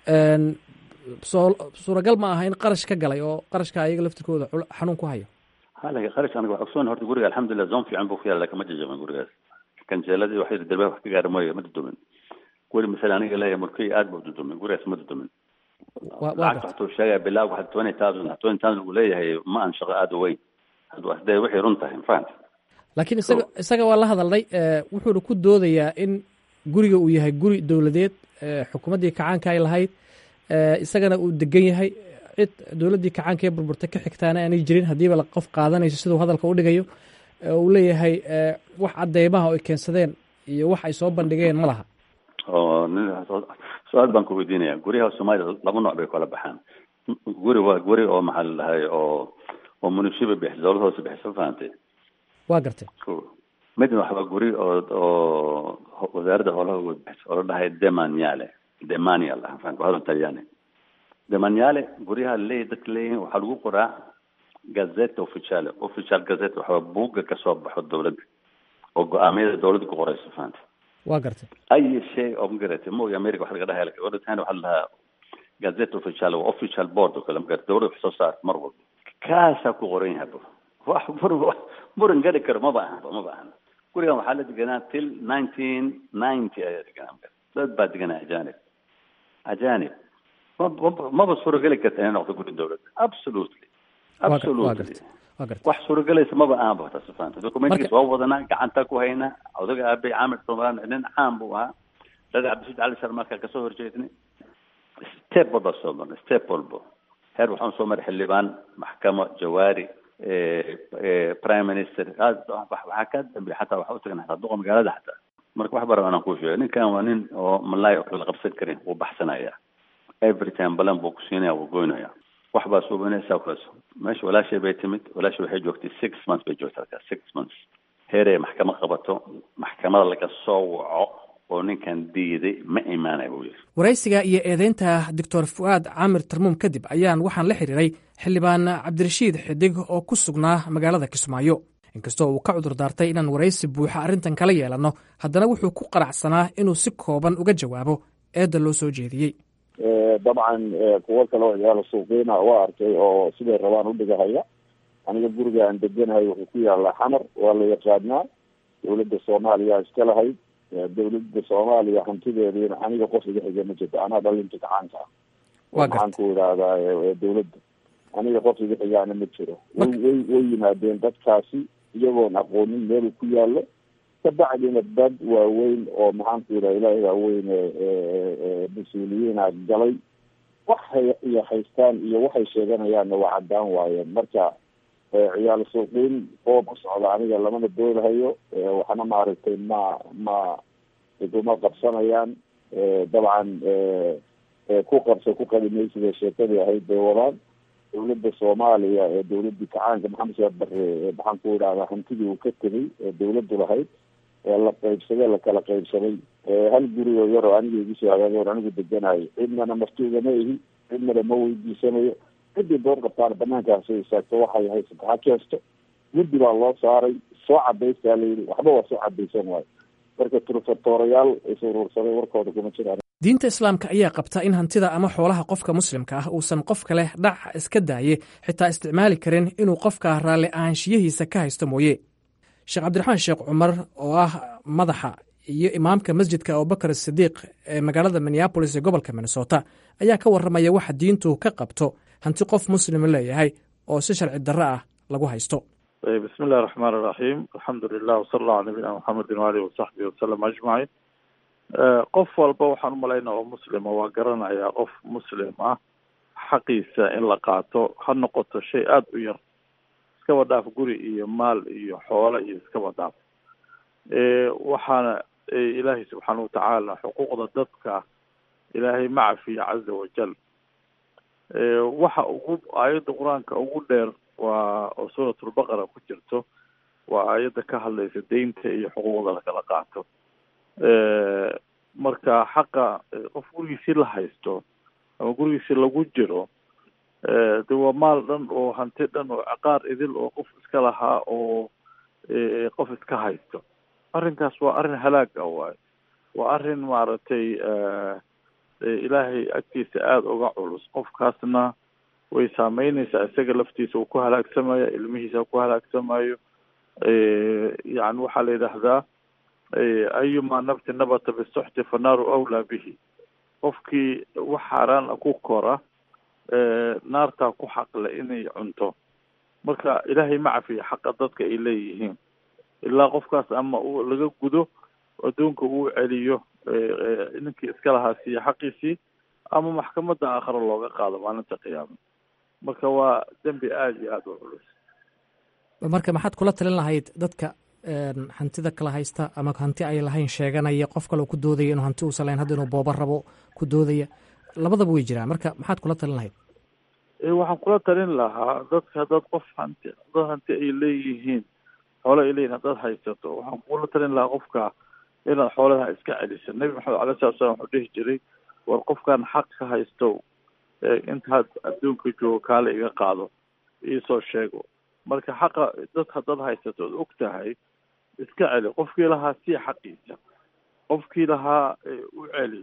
soo suuragal ma aha in qarash ka galay oo qarashka ayaga laftirkooda xanuun ku hayo halaga qarash aniga wax ogsoon horta guriga alxamdulilah zoon fiican buu ku yaala laakiin ma jajaban gurigaas kanjeeladii waxay darbe wax ka gaara mooye ma dudumin guri masale aniga leeyahay murkey aad buu dudumin gurigaas ma dudumin lacagta waxtuu sheegaya bilaag waxa twenty thousand twenty thousand uu leeyahay ma aan shaqo aada u weyn hadee waxay run tahay mafahanta laakiin isaga isaga waa la hadalnay wuxuuna ku doodayaa in guriga uu yahay guri dowladeed xukuumaddii kacaanka ay lahayd isagana uu degan yahay cid dowladdii kacaanka ee burburtay ka xigtaana aanay jirin haddiiba qof qaadanayso siduu hadalka u dhigayo uu leeyahay wax cadeymaha oo ay keensadeen iyo wax ay soo bandhigeen ma laha oo su-aal baan ku weydiinaya guryaha soomaliya laba nooc bay kala baxaan guri waa guri oo maxaa la dhahay oo oo munishiba bixis dowlad hoose bixisa fahantay waa gartay midna waxbaa guri oo oo wasaaradda howlaha uga bixisa oo la dhahay demaniale demanial ah fahanka hadal talyaani demaniale guryaha leeyahy dadka leeyihin waxaa lagu qoraa gazette officiale official gazette waxaa buugga kasoo baxo dowladda oo go-aamiyada dowladda ku qorayso fahanta waa gartay ay shay oo magarata maogi america waxa laga dhahay odhan waxa la dhahaa gazette official waa official board oo kale magarata dowladda wax soo saar mar walba kaasaa ku qoran yahay wax muran muran gari karo maba ahanba maba ahan gurigan waxaa la deganaa till nineteen ninety ayaa deganaa dad baa deganaa ajanib ajanib maba suurageli karta inay noqdo guri dowladda absolutely absolutely wax suuragelaysa maba ahanba taas fahanta documentkiis waa wadanaa gacanta ku haynaa odaga aabay caamir somalan nin caan buu ahaa dada cabdisuud cali sharmarka kasoo horjeednay step walba soo marnay step walba heer waxaan soo maray xildhibaan maxkamo jawaari prime minister waxaa ka dambeya xataa waxa utagan xataa duqa magaalada xataa marka wax bara anaan kuu sheegay ninkan waa nin oo malaay oo kala qabsan karin wuu baxsanaya every time balan buu ku siinaya wuu goynaya wax baa suubanaysaa kulas meesha walaashay bay timid walaashay waxay joogtay six months bay joogtay halkaas six months heerey maxkamad qabato maxkamada laga soo waco oo ninkan diiday ma imaanaya buu yiri waraysiga iyo eedeynta doctor fu'aad caamir tarmuum kadib ayaan waxaan la xiriiray xildhibaan cabdirashiid xidig oo ku sugnaa magaalada kismaayo inkastoo uu ka cudur daartay inaan waraysi buuxa arrintan kala yeelanno haddana wuxuu ku qanacsanaa inuu si kooban uga jawaabo eedda loo soo jeediyey dabcan kuwo kale oo ciyaalo suuqiina waa arkay oo siday rabaan u dhigahaya aniga guriga aan deganahay wuxuu ku yaalaa xamar waa la yaqaanaa dowladda soomaaliya iska lahayd dowladda soomaaliya hantideediina aniga qof iga xiga ma jirto anaa dhalinta gacaanka ah maxaan ku idhaahdaa dowladda aniga qof iga xigaana ma jiro way way way yimaadeen dadkaasi iyagoon aqoonin meel ku yaallo kabacdina dad waaweyn oo maxaan ku idhaha ilaahay waaweyn mas-uuliyiina galay waxay iyo haystaan iyo waxay sheeganayaanna waa caddaan waayeen marka ciyaal suuqiin oo ku socda aniga lamana doolahayo waxna maaragtay ma ma iguma qabsanayaan dabcan ku qabso ku qadimaysida sheekadii ahayd bay wadaan dowladda soomaaliya ee dowladii kacaanka maxamed sheekh bare maxaan ku idhahdaa hantidii uu ka tegay ee dowladdu lahayd ee la qaybsaday lakala qaybsaday hal guri oo yar oo aniga igu soo hagaagay anigu deganayo cidnana martuugama ihi cidnana ma weydiisanayo ciddii door qabtaan banaankaas soo istaagto waxay haysato ha keesto guddi baa loo saaray soo cadaystaa la yidhi waxba waa soo cadaysan waayo marka turfatoorayaal is uruursaday warkooda kuma jiraan diinta islaamka ayaa qabta in hantida ama xoolaha qofka muslimka ah uusan qof kale dhac iska daaye xitaa isticmaali karin inuu qofka raalli ahaanshiyihiisa ka haysto mooye sheekh cabdiraxmaan sheekh cumar oo ah madaxa iyo imaamka masjidka abubakar sidiiq ee magaalada minneabolis ee gobolka minnesota ayaa ka warramaya waxa diintu ka qabto hanti qof muslim leeyahay oo si sharci darro ah lagu haysto bismi illahi raxmaan iraxiim alxamdu lilah wasala allahu ala nabiyina maxamedin waalihi wasaxbihi wasalam ajmaciin qof walba waxaan umalaynaa oo muslima waa garanayaa qof muslim ah xaqiisa in la qaato ha noqoto shay aada u yar iskaba dhaaf guri iyo maal iyo xoolo iyo iskaba dhaaf waxaana ilaahay subxaana watacaala xuquuqda dadka ilaahay ma cafiya caza wajal waxa ugu aayadda qur-aanka ugu dheer waa oo suuratulbaqara ku jirto waa aayadda ka hadlaysa deynta iyo xuquuqda lakala qaato mar marka xaqa qof gurigiisii la haysto ama gurigiisii lagu jiro de waa maal dhan oo hanti dhan oo ciqaar idil oo qof iska lahaa oo qof iska haysto arrinkaas waa arrin halaag ah waayo waa arrin maaragtay ilaahay agtiisa aada uga culus qofkaasna way saameyneysaa isaga laftiisa uu ku halaagsamaya ilmihiisa ku halaagsamayo yani waxaa la yidhaahdaa ayuma nabti nabata bisuxti fanaaru awlaa bihi qofkii wax xaaraan ku kora naartaa ku xaqle inay cunto marka ilaahay ma cafiya xaqa dadka ay leeyihiin ilaa qofkaas ama uu laga gudo adduunka uu celiyo ninkii iska lahaa siiya xaqiisii ama maxkamadda aakhare looga qaado maalinta qiyaama marka waa dembi aada iyo aada u culus marka maxaad kula talin lahayd dadka hantida kala haysta ama hanti ay lahayn sheeganaya qof kale ku doodaya inuu hanti uusan lahayn hadda inuu booba rabo ku doodaya labadaba way jiraan marka maxaad kula talin lahayd waxaan kula talin lahaa dadka haddaad qof hanti dad hanti ay leeyihiin xoole ay leeyihin haddaad haysato waxaan kula talin lahaa qofka inaad xoolaha iska celiso nebi maxamed alai salatu slam wuxuu dhihi jiray war qofkan xaq ka haysto intaad adduunka joogo kaale iga qaado iisoo sheego marka xaqa dad haddaad haysato od og tahay iska celi qofkii lahaa sii xaqiisa qofkii lahaa u celi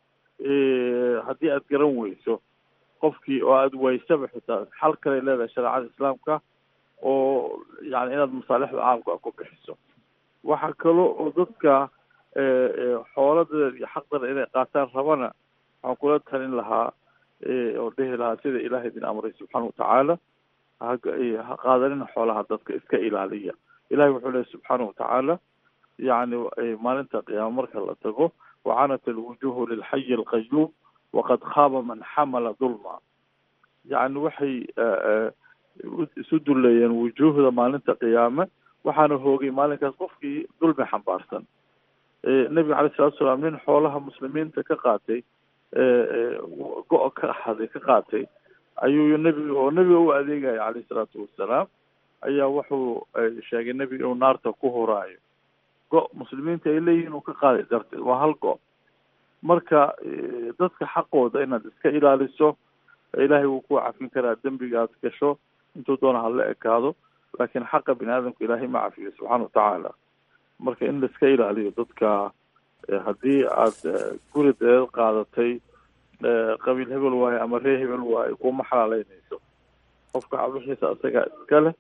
haddii aad garan weyso qofkii oo aada waysaba xitaa xal kale leedahay shareecada islaamka oo yani inaad masaalixda caamka ku bixiso waxaa kalo oo dadka xooladeeda iyo xaqdana inay qaataan rabana waxaan kula talin lahaa oo dhihi lahaa sida ilaahay idin amray subxaana watacaala ha qaadanina xoolaha dadka iska ilaaliya ilahay wuxuu lehy subxaana watacaala yani maalinta qiyaama marka la tago wacanat alwujuhu lilxayi alqayuum waqad khaaba man xamala dulma yani waxay isu duleeyeen wujuuhda maalinta qiyaame waxaana hoogay maalinkaas qofkii dulmi xambaarsan nebiga calay salatu salaam nin xoolaha muslimiinta ka qaatay go- ka haday ka qaatay ayuu nebiga oo nebiga u adeegaya calayhi salaatu wasalaam ayaa wuxuu sheegay nebiga inuu naarta ku horaayo go- muslimiinta ay leeyihiin uu ka qaaday darteed waa hal go- marka dadka xaqooda inaad iska ilaaliso ilaahay wuu ku cafin karaa dembiga aad gasho intuu doona hala ekaado laakiin xaqa bini aadamka ilaahay ma cafiyo subxaana watacaala marka in laiska ilaaliyo dadka haddii aad guri deed qaadatay qabiil hebel waayo ama ree hebel waayo kuma xalaaleynayso qofka wixiisa isagaa iska leh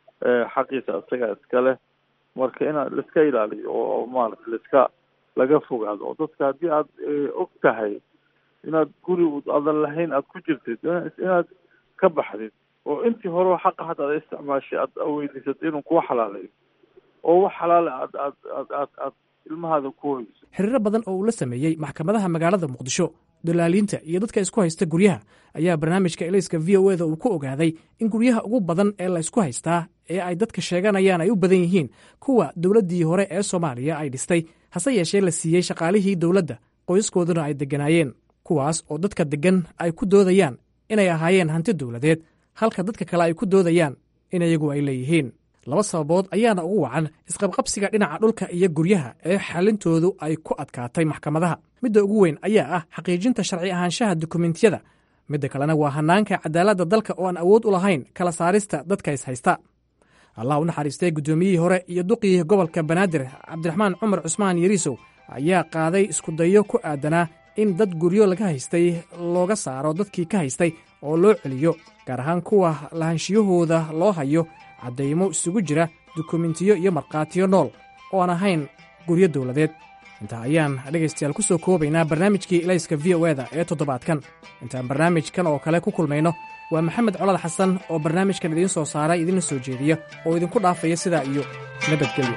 xaqiisa isagaa iska leh marka inaad laiska ilaaliyo oo maarata laiska laga fogaado oo dadka haddii aad og tahay inaad guri adan lahayn aad ku jirtid inaad ka baxdid oo intii hore xaqa hadda aad isticmaashay aad weydiisatay inuu kuwa xalaaleeyo oo wax xalaale aad aad aad aad aad ilmahaada ku hoyso xiriiro badan oo uu la sameeyey maxkamadaha magaalada muqdisho dalaaliinta iyo dadka isku haysta guryaha ayaa barnaamijka elayska v o eda uu ku ogaaday in guryaha ugu badan ee la ysku haystaa ee ay dadka sheeganayaan ay u badan yihiin kuwa dowladdii hore ee soomaaliya ay dhistay hase yeeshee la siiyey shaqaalihii dowladda qoyskooduna ay degganaayeen kuwaas oo dadka deggan ay ku doodayaan inay ahaayeen hanti dowladeed halka dadka kale ay ku doodayaan in iyagu ay leeyihiin laba sababood ayaana ugu wacan isqabqabsiga dhinaca dhulka iyo guryaha ee xalintoodu ay ku adkaatay maxkamadaha midda ugu weyn ayaa ah xaqiijinta sharci ahaanshaha dukumentiyada midda kalena waa hanaanka cadaaladda dalka oo aan awood u lahayn kala saarista dadka is haysta allah u naxariistay guddoomiyihii hore iyo duqii gobolka banaadir cabdiraxmaan cumar cusmaan yariisow ayaa qaaday iskudayo ku aadanaa in dad guryo laga haystay looga saaro dadkii ka haystay oo loo celiyo gaar ahaan kuwa lahanshiyahooda loo hayo caddaymo isugu jira dukumentiyo iyo markhaatiyo nool oo aan ahayn guryo dowladeed intaa ayaan dhegaystayaal ku soo koobaynaa barnaamijkii ilayska v o eda ee toddobaadkan intaan barnaamijkan oo kale ku kulmayno waa maxamed colad xasan oo barnaamijkan idiin soo saaray idinla soo jeediya oo idinku dhaafaya sidaa iyo nabadgelyo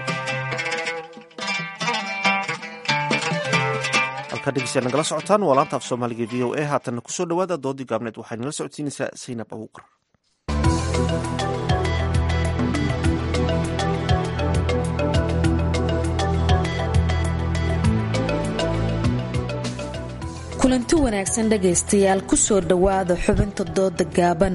halkaa dhegeystayaal nagala socotaan waa laanta af soomaaliga v o a haatanna kusoo dhowaada doodii gaabneed waxay nala socodsiinaysaa saynab abuuqar kulanti wanaagsan dhegaystayaal kusoo dhowaada xubinta dooda gaaban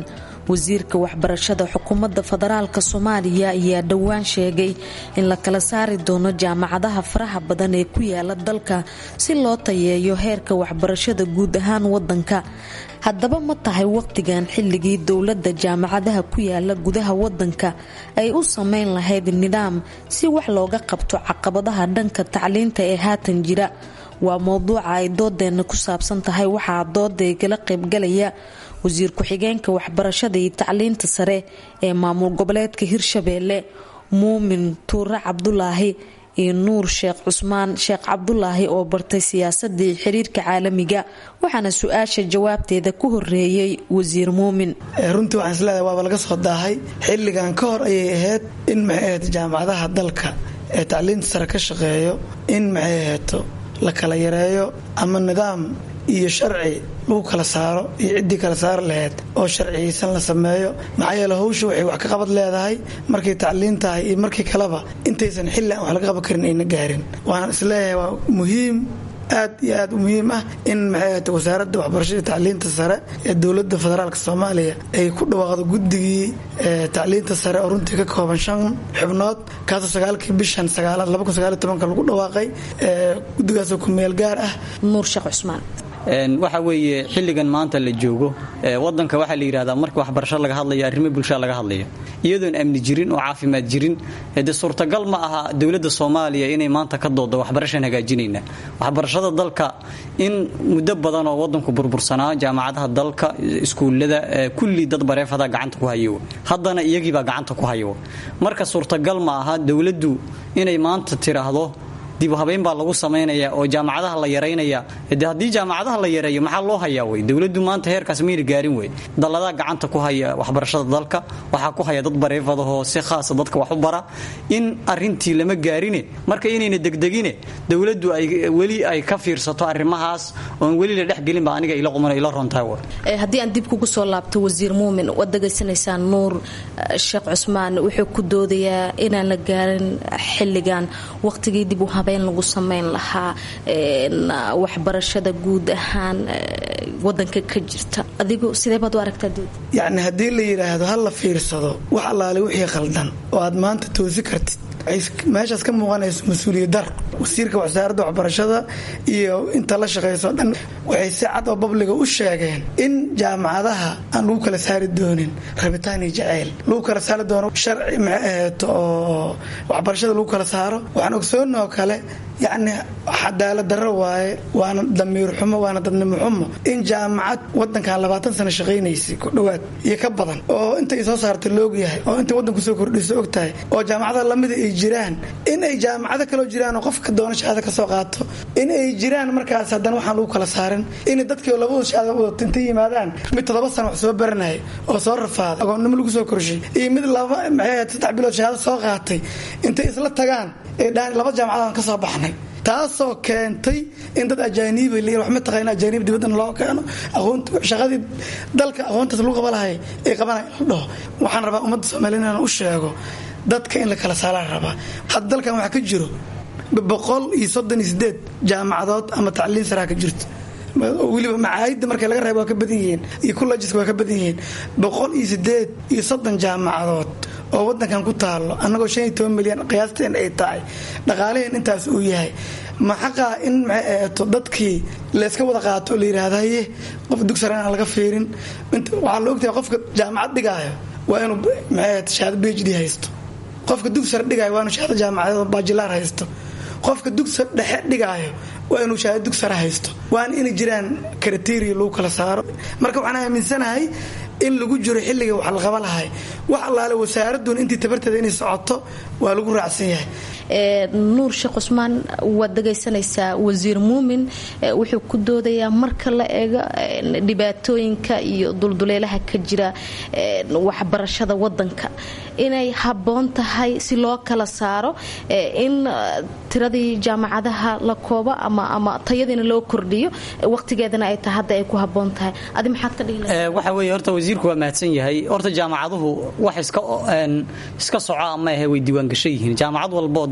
wasiirka waxbarashada xukuumadda federaalk soomaaliya ayaa dhowaan sheegay in la kala saari doono jaamacadaha faraha badan ee ku yaala dalka si loo tayeeyo heerka waxbarashada guud ahaan wadanka haddaba ma tahay waqtigan xilligii dowladda jaamacadaha ku yaala gudaha wadanka ay u sameyn lahayd nidaam si wax looga qabto caqabadaha dhanka tacliinta ee haatan jira waa mowduuca ay doodeenna ku saabsan tahay waxaa doodaygala qaybgalaya wasiir ku-xigeenka waxbarashada iyo tacliinta sare ee maamul goboleedka hirshabeelle muumin tuure cabdulaahi iyo nuur sheekh cusmaan sheekh cabdulaahi oo bartay siyaasadii xiriirka caalamiga waxaana su-aasha jawaabteeda ku horeeyey wasiir muumin runtii waxaan isleedahay waaba laga soo daahay xilligan ka hor ayay ahayd in maxay ahayd jaamacadaha dalka ee tacliinta sare ka shaqeeyo in maxay ahayto la kala yareeyo ama nidaam iyo sharci lagu kala saaro iyo ciddii kala saari lahayd oo sharciyeysan la sameeyo maxaa yeele hawsha waxay wax ka qabad leedahay markay tacliin tahay iyo markii kaleba intaysan xilli aan wax laga qaban karin ayna gaarin waxaan isleeyahay waa muhiim aad iyo aad u muhiim ah in maxay ahayte wasaaradda waxbarashada tacliinta sare ee dowladda federaalk soomaaliya ay ku dhawaaqdo guddigii tacliinta sare oo runtii ka kooban shan xubnood kaasoo sagaalkii bishan sagaalaad laba kun sagaal iyo tobanka lagu dhawaaqay guddigaasoo ku meel gaar ah nuur sheekh cusmaan waxa weeye xilligan maanta la joogo wadanka waxaa la yidhahdaa marka waxbarasho laga hadlayo arrimo bulshaa laga hadlayo iyadoon amni jirin oo caafimaad jirin de suurtagal ma aha dowladda soomaaliya inay maanta ka doodo waxbarashaan hagaajinayna waxbarashada dalka in muddo badan oo wadanku burbursanaa jaamacadaha dalka iskuullada kulli dad bareefada gacanta ku hayo haddana iyagiibaa gacanta ku hayo marka suurtagal ma aha dowladdu inay maanta tiraahdo dib habeyn baa lagu samaynaya oo jaamacadaha la yaraynaya de haddii jaamacadaha la yareeyo maxaa loo hayaa wey dowladdu maanta heerkaas mayna gaarin wey dalladaa gacanta ku haya waxbarashada dalka waxaa ku haya dad bareefadahoo si khaasa dadka wax u bara in arintii lama gaarine marka inayna degdegine dowladdu ay weli ay ka fiirsato arrimahaas oon weli la dhexgelinba aniga ila quman ila rontahay haddii aan dib kugu soo laabto wasiir muumin waad degaysanaysaan nuur sheekh cusmaan wuxuu ku doodayaa inaan la gaarin xilligan waqtigii dib u lagu samayn lahaa waxbarashada guud ahaan wadanka ka jirta adigu sidee baad u aragtaa dood yacni haddii la yidhaahdo ha la fiirsado wax allaale wixii khaldan oo aad maanta toosi kartid meeshaas ka muuqanayso mas-uuliyad dar wasiirka wasaaradda waxbarashada iyo inta la shaqayso dhan waxay si cad oo babliga u sheegeen in jaamacadaha aan lagu kala saari doonin rabitaan iyo jaceyl lagu kala saari doono sharci maxay ahayd oo waxbarashada lagu kala saaro waxaan ogsoonoo kale yacni cadaalad darro waaye waana damiir xumo waana dadnimo xumo in jaamacad wadankan labaatan sano shaqaynaysay ku dhowaad iyo ka badan oo intay soo saarta laogyahay oo intay wadanku soo kordhisa og tahay oo jaamacada lamida ay jiraan in ay jaamacado kaloo jiraan oo qofka doona shahaado ka soo qaato in ay jiraan markaas haddana waxaan lagu kala saarin in dadkii oo labadu shahaado wadato intay yimaadaan mid toddoba sano wax soo baranaya oo soo rafaaday agoonnimo lagu soo korshay iyo mid laba maxay saddex bilood shahaado soo qaatay intay isla tagaan ee dhaan laba jaamacadaan ka soo baxnay taasoo keentay in dad ajaaniiba l wax ma taqaana ajaaniib dibadana loo keeno aqoonta shaqadii dalka aqoontaas lagu qaba lahay ay qabanay la dhaho waxaan rabaa ummadda soomaaliya inaan u sheego dadka in la kala saalaan rabaa hadda dalkan waxaa ka jiro boqol iyo soddon iyo sideed jaamacadood ama tacliin saraa ka jirto weliba macaayidda marka laga reebo waa ka badan yihiin iyo kullajiska waa ka badan yihiin boqol iyo sideed iyo soddon jaamacadood oo wadankan ku taalo annagoo shan iyo toban milyan qiyaasteen ay tahay dhaqaalaheen intaas uu yahay ma xaqaa in maxay ahato dadkii layska wada qaato oo la yidhaahda haye qof dugsar aan laga fiirin waxaa la ogtahay qofka jaamacad dhigaayo waa inuu maxay ahato shahaado b h d haysto qofka dugsar dhigaayo waa inuu shahaado jaamacadeed bajilaar haysto qofka dugsar dhexe dhigaayo waa inuu shahaado dugsara haysto waana inay jiraan kriteria lagu kala saaro marka waxaan aaminsanahay in lagu jiro xilliga wax la qaba lahay wax allaale wasaaraduna intii tabarteeda inay socoto waa lagu raacsan yahay nuur sheekh cusmaan waad dhegaysanaysaa wasiir muumin wuxuu ku doodayaa marka la eego dhibaatooyinka iyo dulduleelaha ka jira waxbarashada wadanka inay habboon tahay si loo kala saaro in tiradii jaamacadaha la koobo ama tayadiina loo kordhiyo waqtigeedana ay tahay hadda ay ku habboon tahay adi maxaad ka dhihi waxa weeye horta wasiirku waa mahadsan yahay horta jaamacaduhu wax iska iska soco ama ahe way diiwaangashan yihiin jaamacad walba oo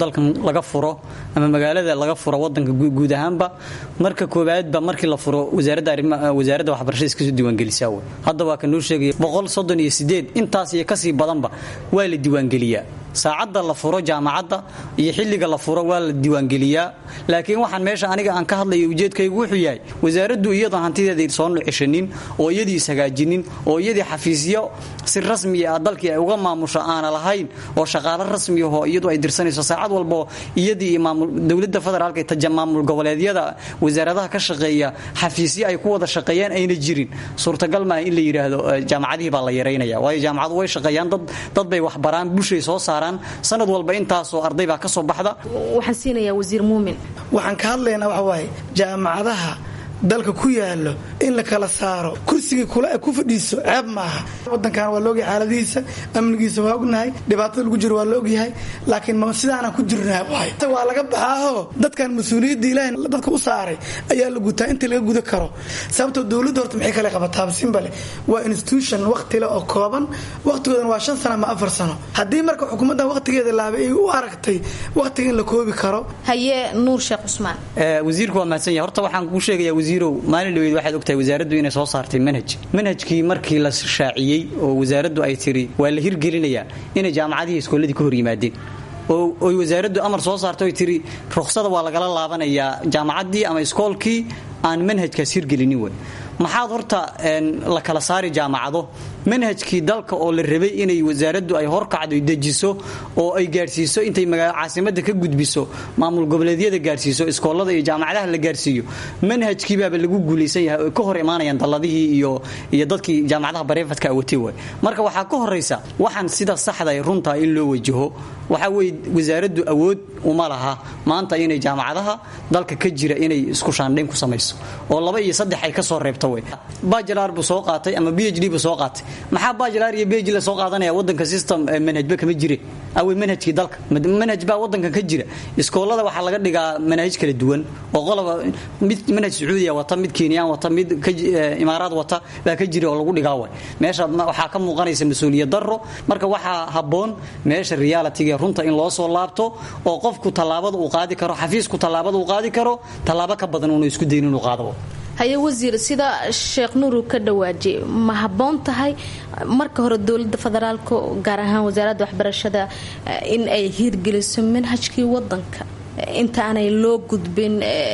dalkan laga furo ama magaalada laga furo wadanka guud ahaanba marka koowaadba markii la furo wasaaradda arrimaha wasaaradda waxbarashada iska soo diiwaangelisaa wey hadda waa ka noo sheegaya boqol soddon iyo sideed intaas iyo kasii badanba waa la diiwaangeliyaa saacadda la furo jaamacadda iyo xilliga la furo waa la diiwaangeliyaa laakiin waxaan meesha aniga aan ka hadlayo ujeedkaygu wuxuu yahay wasaaraddu iyadoon hantideeda soo nucishanin oo iyadii ishagaajinin oo iyadii xafiisyo si rasmiya ah dalkii ay uga maamusho aana lahayn oo shaqaalo rasmiyaho iyadu ay dirsanayso saacad walbo iyadii iyo dowladda federaalka iyo maamul goboleedyada wasaaradaha ka shaqeeya xafiisyo ay ku wada shaqeeyaan ayna jirin suurtagal maaha in la yidhaahdo jaamacadihii baa la yaraynaya waayo jaamacadu way shaqeeyaan dad bay waxbaraan bulshay soo saaraan sanad walba intaasoo arday baa ka soo baxda waxaan siinayaa wasiir muumin waxaan ka hadlaynaa waxa waaye jaamacadaha dalka ku yaalo in la kala saaro kursigii kula ku fadhiiso ceeb maaha wadankan waa laogyahay xaaladihiisa amnigiisa waa ognahay dhibaatada lagu jiro waa la ogyahay laakiin ma sidaanaan ku jirnaa waay waa laga baxaaho dadkan mas-uuliyadda ilaahay dadka u saaray ayaa la gutaa inta laga guda karo sababtoo dowladda horta maxay kale qabataa simbale waa institution waqtile oo kooban waqtigoodana waa shan sano ama afar sano haddii marka xukuumaddan waqtigeeda laabay ay u aragtay waqtiga in la koobi karo haye nuur sheekh cusmaan wasiirku waa mahadsan yahay horta waxaan kuu sheegaya wasiirow maalin dhaweyd waxaad ogtahay wasaaraddu inay soo saartay manhaj manhajkii markii la shaaciyey oo wasaaraddu ay tiri waa la hirgelinayaa inay jaamacadihii iskooladii ka hor yimaadeen oo oy wasaaraddu amar soo saartay oy tiri ruksada waa lagala laabanayaa jaamacaddii ama iskoolkii aan manhajkaas hirgelinin wey maxaad horta la kala saari jaamacado manhajkii dalka oo la rabay inay wasaaraddu ay horkacdo dejiso oo ay gaadhsiiso intay caasimada ka gudbiso maamul goboleedyada gaadhsiiso iskoolada iyo jaamacadaha la gaadhsiiyo manhajkiibaaba lagu guulaysan yahay ka hor imaanayaan dalladihii iyo iyo dadkii jaamacadaha bareefadka awatay way marka waxaa ka horaysa waxaan sida saxda runta in loo wajaho waxaa weye wasaaraddu awood uma laha maanta inay jaamacadaha dalka ka jira inay isku shaandhayn ku samayso oo laba iyo saddex ay ka soo reebto wey bajilar buu soo qaatay ama b h d buu soo qaatay maxaa bajilar iyo b h la soo qaadanaya wadanka system manhajba kama jire awey manhajkii dalka manhaj baa wadankan ka jira iskoolada waxaa laga dhigaa manhaj kala duwan oo qoloba mid manhaj sacuudiya wata mid kenyaan wata mid imaaraad wata baa ka jira oo lagu dhigaa way meesha waxaa ka muuqanaysa mas-uuliyad daro marka waxaa habboon meesha realitiga runta in loo soo laabto oo qofku tallaabada uu qaadi karo xafiisku tallaabada uu qaadi karo tallaabo ka badan uunu isku dayin inuu qaado haye wasiir sida sheekh nuuru ka dhawaajiyay ma habboon tahay marka hore dowlada federaalka gaar ahaan wasaaradda waxbarashada in ay hiirgeliso manhajkii wadanka intaanay loo gudbin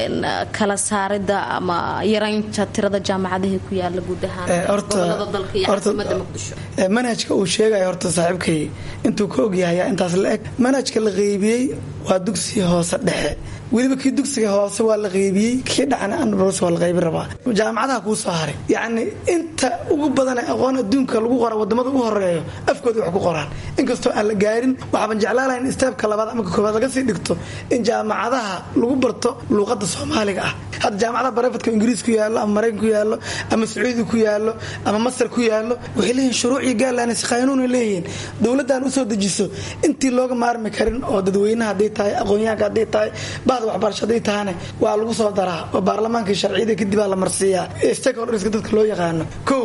kala saarida ama yaraynta tirada jaamacadihii ku yaala guud ahaan gobolada dalka iyo caasimada muqdisho manhajka uu sheegaya horta saaxiibkay intuu ka ogyahay intaas la eg manhajka la qeybiyey waa dugsiga hoose dhexe weliba kii dugsiga hoose waa la qeybiyey kii dhacna anbs waa la qaybin rabaa jaamacadaha kuu soo haray yacni inta ugu badane aqoon adduunka lagu qora wadamada ugu horeeyo afkooda wax ku qoraan inkastoo aan la gaarin waxaaban jeclaalahayn istaabka labaad ama ka koobaad laga sii dhigto in jaamacadaha lagu barto luuqada soomaaliga ah hadda jaamacadaha barefadka ingiriis ku yaallo ama maraykan ku yaallo ama sacuudi ku yaallo ama masar ku yaallo waxay leeyihin shuruucii gaalanis qaanuuna leeyihiin dowladdan usoo dejiso intii looga maarmi karin oo dadweynaha hadday tahay aqoonyahanka hadday tahay bahda waxbarasho hadday tahane waa lagu soo daraa oo baarlamaanka sharciyada kadib aa la marsiiyaa stakeholderska dadka loo yaqaano kow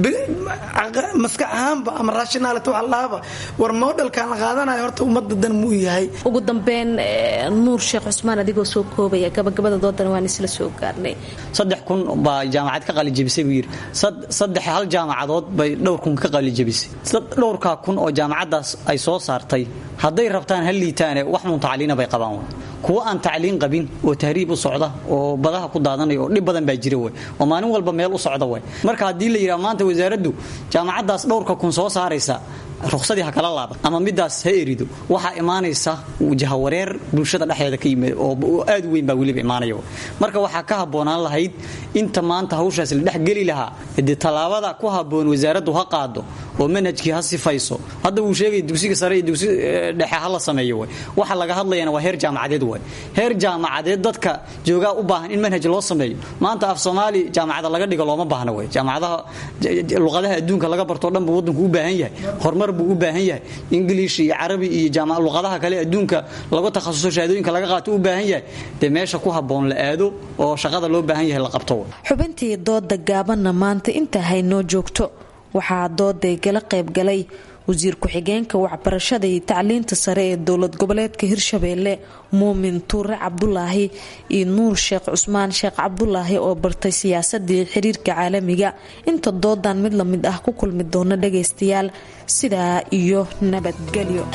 maskax ahaanba ama rationality waxa lahaaba war modelkan la qaadanayo horta ummadda dan muu yahay ugu dambeyn nuur sheekh cusmaan adigoo soo koobaya gabagabada doodan waan isla soo gaarnay saddex kun baa jaamacad ka qalijabisay buu yidhi saddex hal jaamacadood bay dhowr kun ka qalijabisay dhowrkaa kun oo jaamacaddaas ay soo saartay hadday rabtaan ha liitaane wax mun tacliina bay qabaan kuwa aan tacliin qabin oo tahriib u socda oo badaha ku daadanaya oo dhib badan baa jira wey oo maalin walba meel u socda wey marka haddii la yidhaha maanta wasaaraddu jaamacaddaas dhowrka kun soo saaraysa ruqsadii ha kala laaban ama midaas ha erido waxaa imaanaysa jahawareer bulshada dhexdeeda ka yimid oo aad weyn baa weliba imaanaya marka waxaa ka habboonaan lahayd inta maanta hawshaas la dhexgeli lahaa dee tallaabada ku habboon wasaaraddu ha qaado oo manhajkii ha sifayso hadda wuu sheegaya dugsiga sare iyo dugsi dhexe ha la sameeyo wey waxa laga hadlayana waa heer jaamacadeed wey heer jaamacadeed dadka joogaa u baahan in manhaj loo sameeyo maanta af soomaali jaamacada laga dhigo looma baahna wey jaamacadaha luqadaha adduunka laga bartoo dhan buu waddanku u baahan yahay horumar buu u baahan yahay ingiliish iyo carabi iyo luqadaha kale adduunka lagu takhasuso shahaadooyinka laga qaato u baahan yahay dee meesha ku habboon la aado oo shaqada loo baahan yahay la qabto xubintii dooda gaabanna maanta intaa haynoo joogto waxaa dooday gala qaybgalay wasiir ku-xigeenka waxbarashada iyo tacliinta sare ee dowlad goboleedka hirshabeelle muumin tuure cabdulaahi iyo nuur sheekh cusmaan sheekh cabdulaahi oo bartay siyaasadii xiriirka caalamiga inta doodan mid lamid ah ku kulmi doona dhagaystayaal sidaa iyo nabadgelyo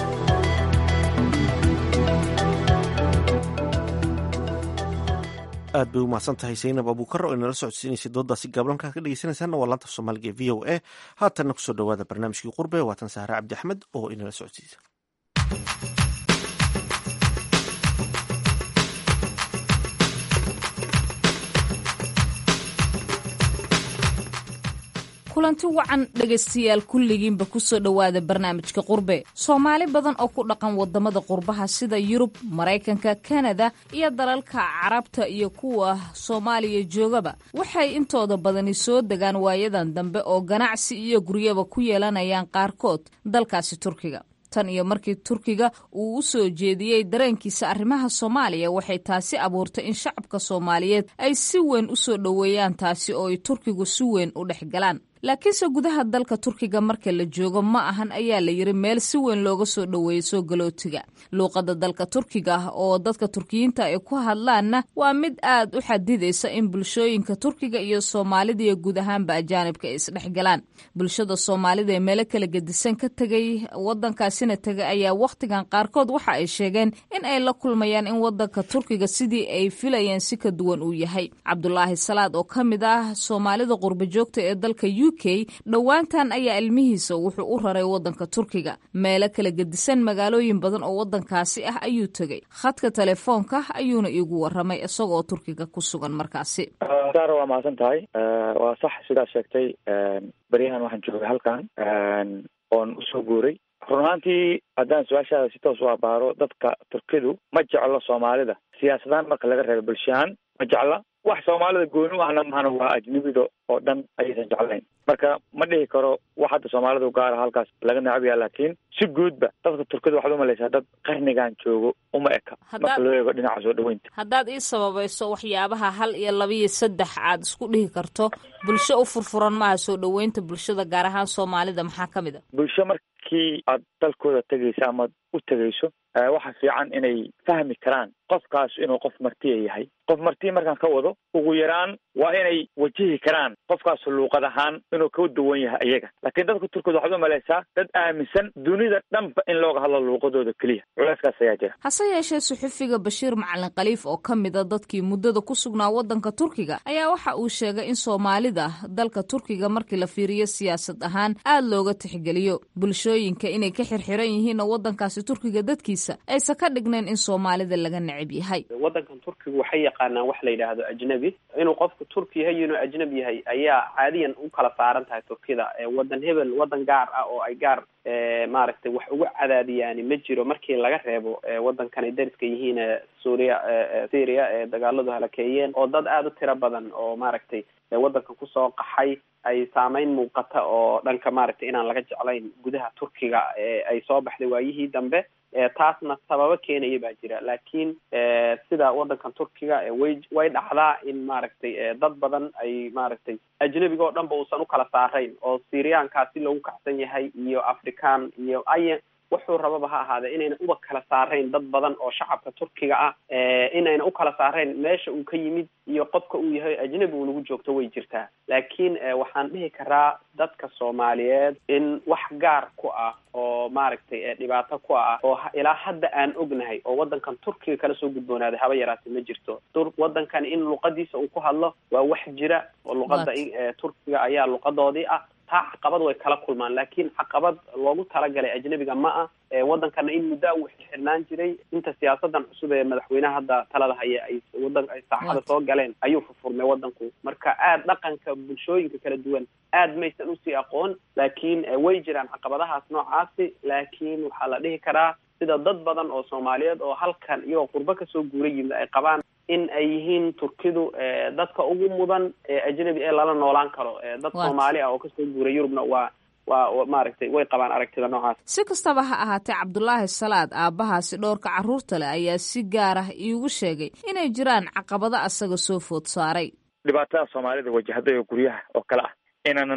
aad bay u mahadsan tahay saynab abuukar oo inala socodsiinaysay doodaasi gaablanka ka dhegeysanaysaana waa laanta soomaaliga ee v o a haatanna kusoo dhawaada barnaamijkii qurbe waatan sahre cabdi axmed oo inala socodsiisa kulanti wacan dhegaystayaal kulligiinba kusoo dhowaada barnaamijka qurbe soomaali badan oo ku dhaqan wadamada qurbaha sida yurub maraykanka kanada iyo dalalka carabta iyo kuwa soomaaliya joogaba waxay intooda badani soo degaan waayadan dambe oo ganacsi iyo guryaba ku yeelanayaan qaarkood dalkaasi turkiga tan iyo markii turkiga uu u soo jeediyey dareenkiisa arrimaha soomaaliya waxay taasi abuurtay in shacabka soomaaliyeed ay si weyn u soo dhoweeyaan taasi oo ay turkigu si weyn u dhex galaan laakiinse gudaha dalka turkiga marka la joogo ma ahan ayaa la yiri meel si weyn looga soo dhoweeyo soo galootiga luuqadda dalka turkiga ah oo dadka turkiyiinta ay ku hadlaanna waa mid aad u xadidaysa in bulshooyinka turkiga iyo soomaalida iyo guud ahaanba ajaanibka ay isdhexgalaan bulshada soomaalida ee meelo kala gedisan ka tegay wadankaasina tegay ayaa wakhtigan qaarkood waxa ay sheegeen in ay la kulmayaan in wadanka turkiga sidii ay filayeen si ka duwan uu yahay cabdulaahi salaad oo ka mid ah soomaalida qurba joogta ee dalka u k dhowaantan ayaa ilmihiisa wuxuu u raray wadanka turkiga meelo kala gedisan magaalooyin badan oo wadankaasi ah ayuu tegey khadka telefoonka ayuuna iigu waramay isagoo turkiga ku sugan markaasi saara waa mahadsan tahay waa sax sidaad sheegtay beryahan waxaan joogay halkan oon usoo guuray run ahaantii haddaan su-aashaada si toos u abaaro dadka turkidu ma jeclo soomaalida siyaasadahaan marka laga reebo bulshahaan ma jecla wax soomaalida gooni u ahna mahana waa ajnabida oo dhan ayaysan jeclayn marka ma dhihi karo wax hadda soomaalida u gaara halkaas laga necab yaha laakiin si guudba dadka turkida waxaad umalaysaa dad qarnigan joogo uma eka marka loo eego dhinaca soo dhaweynta haddaad ii sababayso waxyaabaha hal iyo laba iyo saddex aad isku dhihi karto bulsho u furfuran maaha soo dhaweynta bulshada gaar ahaan soomaalida maxaa ka mid a bulsho markii aad dalkooda tegaysa ama u tegayso waxa fiican inay fahmi karaan qofkaas inuu qof martiya yahay qof martiya markaan ka wado ugu yaraan waa inay wajihi karaan qofkaas luuqad ahaan inuu ka duwan yahay iyaga laakiin dadka turkida waxaad umalaysaa dad aaminsan dunida dhanba in looga hadlo luuqadooda keliya culeyskaas ayaa jira hase yeeshee suxufiga bashiir macalin khaliif oo ka mid a dadkii muddada ku sugnaa waddanka turkiga ayaa waxa uu sheegay in soomaalida dalka turkiga markii la fiiriyo siyaasad ahaan aad looga tixgeliyo bulshooyinka inay ka xirxiran yihiin oo waddankaasi turkiga dadkiisa aysan ka dhignayn in soomaalida laga necab yahay waddankan turkiga waxay yaqaanaan wax la yidhaahdo ajnabi inuu qofku turki yahay iyo inuu ajnabi yahay ayaa caadiyan u kala saaran tahay turkida waddan hebel waddan gaar ah oo ay gaar maaragtay wax uga cadaadiyaani ma jiro markii laga reebo waddankan ay dariska yihiin suuriya syria ee dagaaladu halakeeyeen oo dad aada u tiro badan oo maaragtay waddankan kusoo qaxay ay saameyn muuqata oo dhanka maaragtay inaan laga jeclayn gudaha turkiga ay soo baxday waayihii dambe taasna sababo keenaya baa jira laakiin sida waddankan turkiga way way dhacdaa in maaragtay dad badan ay maaragtay ajnabiga oo dhan ba uusan ukala saarayn oo syriyaankaasi loogu kacsan yahay iyo african iyo ay wuxuu rababa ha ahaadee inayna uba kala saarayn dad badan oo shacabka turkiga ah inayna u kala saarayn meesha uu ka yimid iyo qofka uu yahay ajnabi uu nagu joogto way jirtaa laakiin waxaan dhihi karaa dadka soomaaliyeed in wax gaar ku ah oo maaragtay dhibaato ku ah oo ilaa hadda aan ognahay oo waddankan turkiga kala soo gudboonaaday haba yaraatee ma jirto waddankan in luqadiisa uu ku hadlo waa wax jira oo luqada turkiga ayaa luqadoodii ah taa caqabad way kala kulmaan laakiin caqabad loogu talagalay ajnabiga ma ah waddankana in muddo uu xirxirnaan jiray inta siyaasadan cusub ee madaxweynaha hadda talada haya ay wadan ay saaxada soo galeen ayuu furfurmay waddanku marka aad dhaqanka bulshooyinka kala duwan aad maysan usii aqoon laakiin way jiraan caqabadahaas noocaasi laakiin waxaa la dhihi karaa sida dad badan oo soomaaliyeed oo halkan iyagoo qurbo kasoo guura yimid ay qabaan in ay yihiin turkidu dadka ugu mudan ee ajnabi ee lala noolaan karo dad soomaali ah oo kasoo guuray yurubna waa waa maaragtay way qabaan aragtida noocaas si kastaba ha ahaatee cabdulaahi salaad aabbahaasi dhowrka carruurta leh ayaa si gaar ah iigu sheegay inay jiraan caqabado asaga soo food saaray dhibaatada soomaalida wajahday oo guryaha oo kale ah inaanan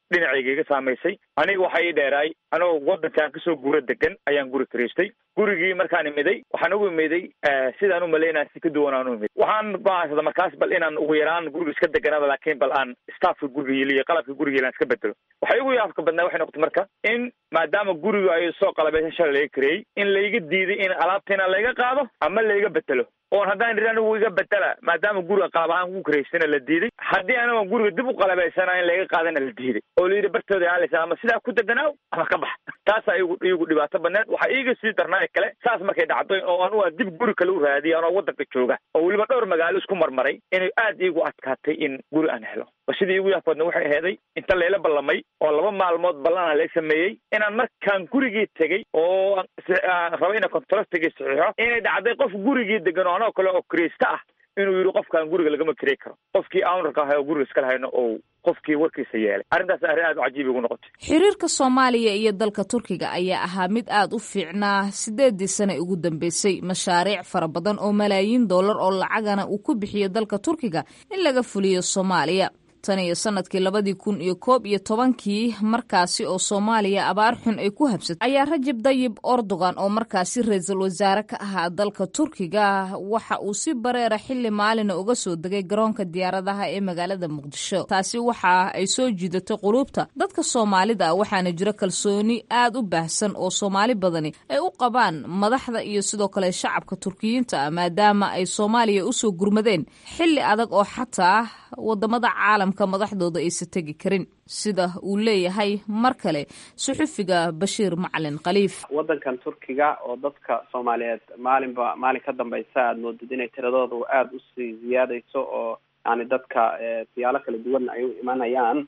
dhinacayga iga saamaysay aniga waxaa ii dheeraay anoo wadankaan kasoo guura degan ayaan guri karaystay gurigii markaan imiday waxaan ugu imiday sidaan u malaynaya si ka duwan aan u imid waxaan go'aansada markaas bal inaan ugu yaraan guriga iska deganada laakiin bal aan staffka guriga yeliyo qalabka guriga yeli aan iska bedelo waxay ugu yaabka badnaa waxay noqotay marka in maadaama guriga ay soo qalabeysan shalay laga kareeyey in layga diiday in alaabtiina layga qaado ama layga betelo oon haddaan idhi anigu iga betela maadaama guriga qalab ahaan ku karaysana la diiday haddii anigo guriga dib u qalabaysana in layga qaadana la diiday oo layidhi bartooda aaleysa ama sidaa ku deganaaw ama ka bax taasaa igu iigu dhibaato badneed waxaa iiga sii darnaa kale saas markay dhacday oo anugu aan dib guri kale u raadiyay anoo wadanka jooga oo weliba dhowr magaalo isku marmaray inay aad iigu adkaatay in guri aan helo ba sidii iigu yaafkoodna waxay aheeday inta layla ballamay oo laba maalmood ballan aan la sameeyey inaan markaan gurigii tegey oo raba ina contractigii saxiixo inay dhacday qof gurigii degan oo anoo kale oo kiraysta ah inuu yidhi qofkaan guriga lagama kirey karo qofkii ownarka ahay oo guriga iskala hayno oo qofkii warkiisa yeelay arrintaas arrin aad u cajiib igu noqotay xiriirka soomaaliya iyo dalka turkiga ayaa ahaa mid aad u fiicnaa sideedii sane ugu dambeysay mashaariic fara badan oo malaayiin dollar oo lacagana uu ku bixiyo dalka turkiga in laga fuliyo soomaaliya tan iyo sanadkii labadii kun iyo koob iyo tobankii markaasi oo soomaaliya abaar xun ay ku habsatay ayaa rajab dayib erdogan oo markaasi ra-iisul wasaare ka ahaa dalka turkiga waxa uu si bareera xilli maalina uga soo degay garoonka diyaaradaha ee magaalada muqdisho taasi waxa ay soo jiidatay quluubta dadka soomaalida waxaana jira kalsooni aad u baahsan oo soomaali badani ay u qabaan madaxda iyo sidoo kale shacabka turkiyiinta ah maadaama ay soomaaliya usoo gurmadeen xilli adag oo xataa wadamada caalamka madaxdooda aysa tegi karin sida uu leeyahay mar kale suxufiga bashiir macalin khaliif wadankan turkiga oo dadka soomaaliyeed maalinba maalin ka dambeysa aada moodid inay tiradoodu aada usii ziyaadayso oo yani dadka siyaalo kala duwan ay u imanayaan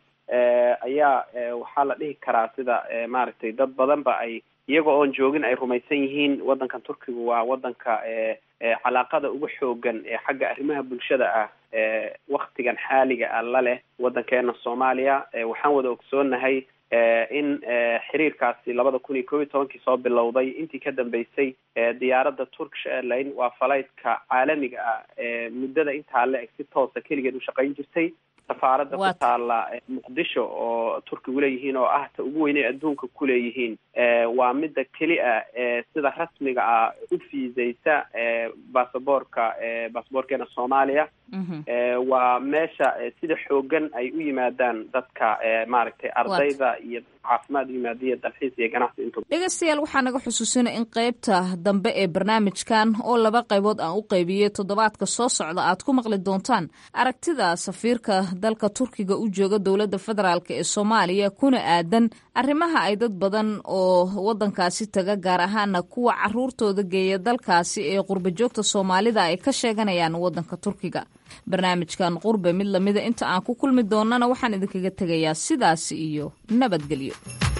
ayaa waxaa la dhihi karaa sida maaragtay dad badanba ay iyaga oon joogin ay rumaysan yihiin wadankan turkiga waa wadanka calaaqada ugu xoogan ee xagga arrimaha bulshada ah waktigan xaaliga ah la leh wadankeena soomaaliya waxaan wada ogsoonahay in xiriirkaasi labada kun iyo kob iyo tobankii soo bilowday intii ka dambeysay diyaaradda turkish airline waa falaytka caalamiga ah muddada intaa le eg si toosa keligeed u shaqayn jirtay safaaradda ku taala muqdisho oo turkigu leeyihiin oo ah ta ugu weynay adduunka ku leeyihiin waa midda keli a sida rasmiga ah u fiisaysa basaboorka basaboorkeena soomaaliya waa meesha sida xoogan ay u yimaadaan dadka maaragtay ardayda iyo caafimaad yimaadiya dalxiis iyo ganacsi intu dhegeystayaal waxaa naga xusuusina in qeybta dambe ee barnaamijkan oo laba qaybood aan u qaybiyey toddobaadka soo socda aad ku maqli doontaan aragtida safiirka dalka turkiga u jooga dowladda federaalk ee soomaaliya kuna aadan arrimaha ay dad badan oo wadankaasi taga gaar ahaana kuwa caruurtooda geeya dalkaasi ee qurba joogta soomaalida ay ka sheeganayaan wadanka turkiga barnaamijkan qurbe mid lamida inta aan ku kulmi doonana waxaan idinkaga tegayaa sidaasi iyo nabadgelyo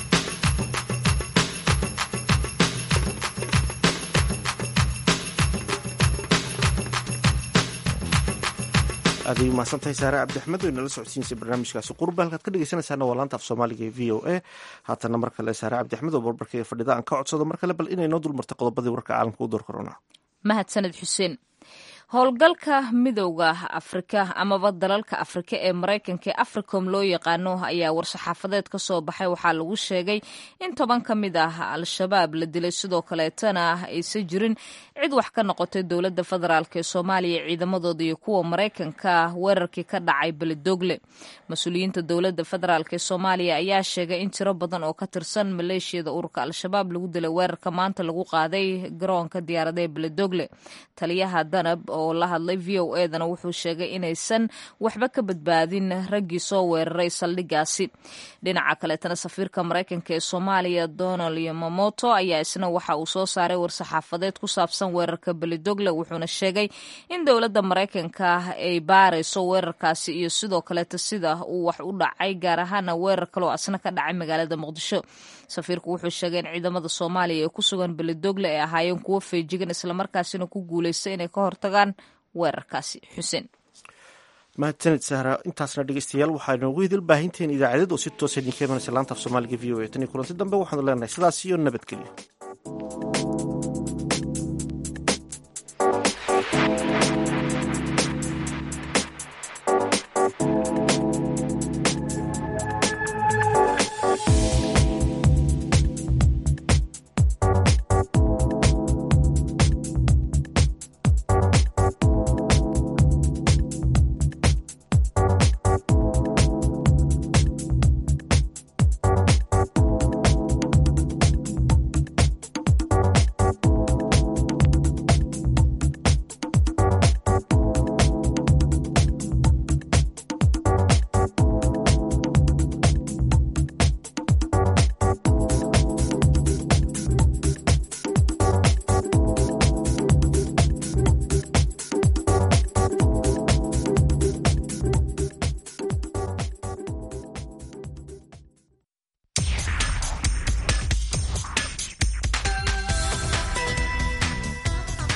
aaday umahadsantahay saare cabdixmed oo inala socodsiinaysa barnaamijkaasi qurba halkaad ka dhegeysanaysaana waa laanta af soomaaliga ee v o a haatana mar kale saare cabdixmed oo barbarkaiga fadhida aan ka codsado mar kale bal inay noo dulmartay qodobadii warka caalamka u door korona mahadsaned xuseen howlgalka midowda afrika amaba dalalka afrika ee maraykanka ee africom loo yaqaano ayaa war-saxaafadeed ka soo baxay waxaa lagu sheegay in toban ka mid ah al-shabaab la dilay sidoo kaleetana aysan jirin cid wax ka noqotay dowladda federaalk ee soomaaliya ciidamadooda iyo kuwa maraykanka weerarkii ka dhacay beledogle mas-uuliyiinta dowladda federaalk ee soomaaliya ayaa sheegay in tiro badan oo ka tirsan maleeshiyada ururka al-shabaab lagu dilay weerarka maanta lagu qaaday garoonka diyaarada ee beledogle taliyaha danab oo la hadlay v o edana wuxuu sheegay inaysan waxba ka badbaadin raggii soo weeraray saldhigaasi dhinaca kaleetana safiirka maraykanka ee soomaaliya donald yomamoto ayaa isna waxa uu soo saaray war-saxaafadeed ku saabsan weerarka belidogle wuxuuna sheegay in dowladda maraykanka ay baarayso weerarkaasi iyo sidoo kaleeta sida uu wax u dhacay gaar ahaana weerar kaloo asna ka dhacay magaalada muqdisho safiirku wuxuu sheegay in ciidamada soomaaliya ee ku sugan belidogle ay ahaayeen kuwo feejigan islamarkaasina ku guuleysta inay ka hortagaan weerarkaasi xuseen mahadsanid sahra intaasna dhegeystayaal waxaa inoogu hidil baahinteen idaacadeed oo si toosa idinka imanaysa laanta af soomaaliga v o a tan iyo kulanti dambe waxaanu leenahay sidaas iyo nabadgelyo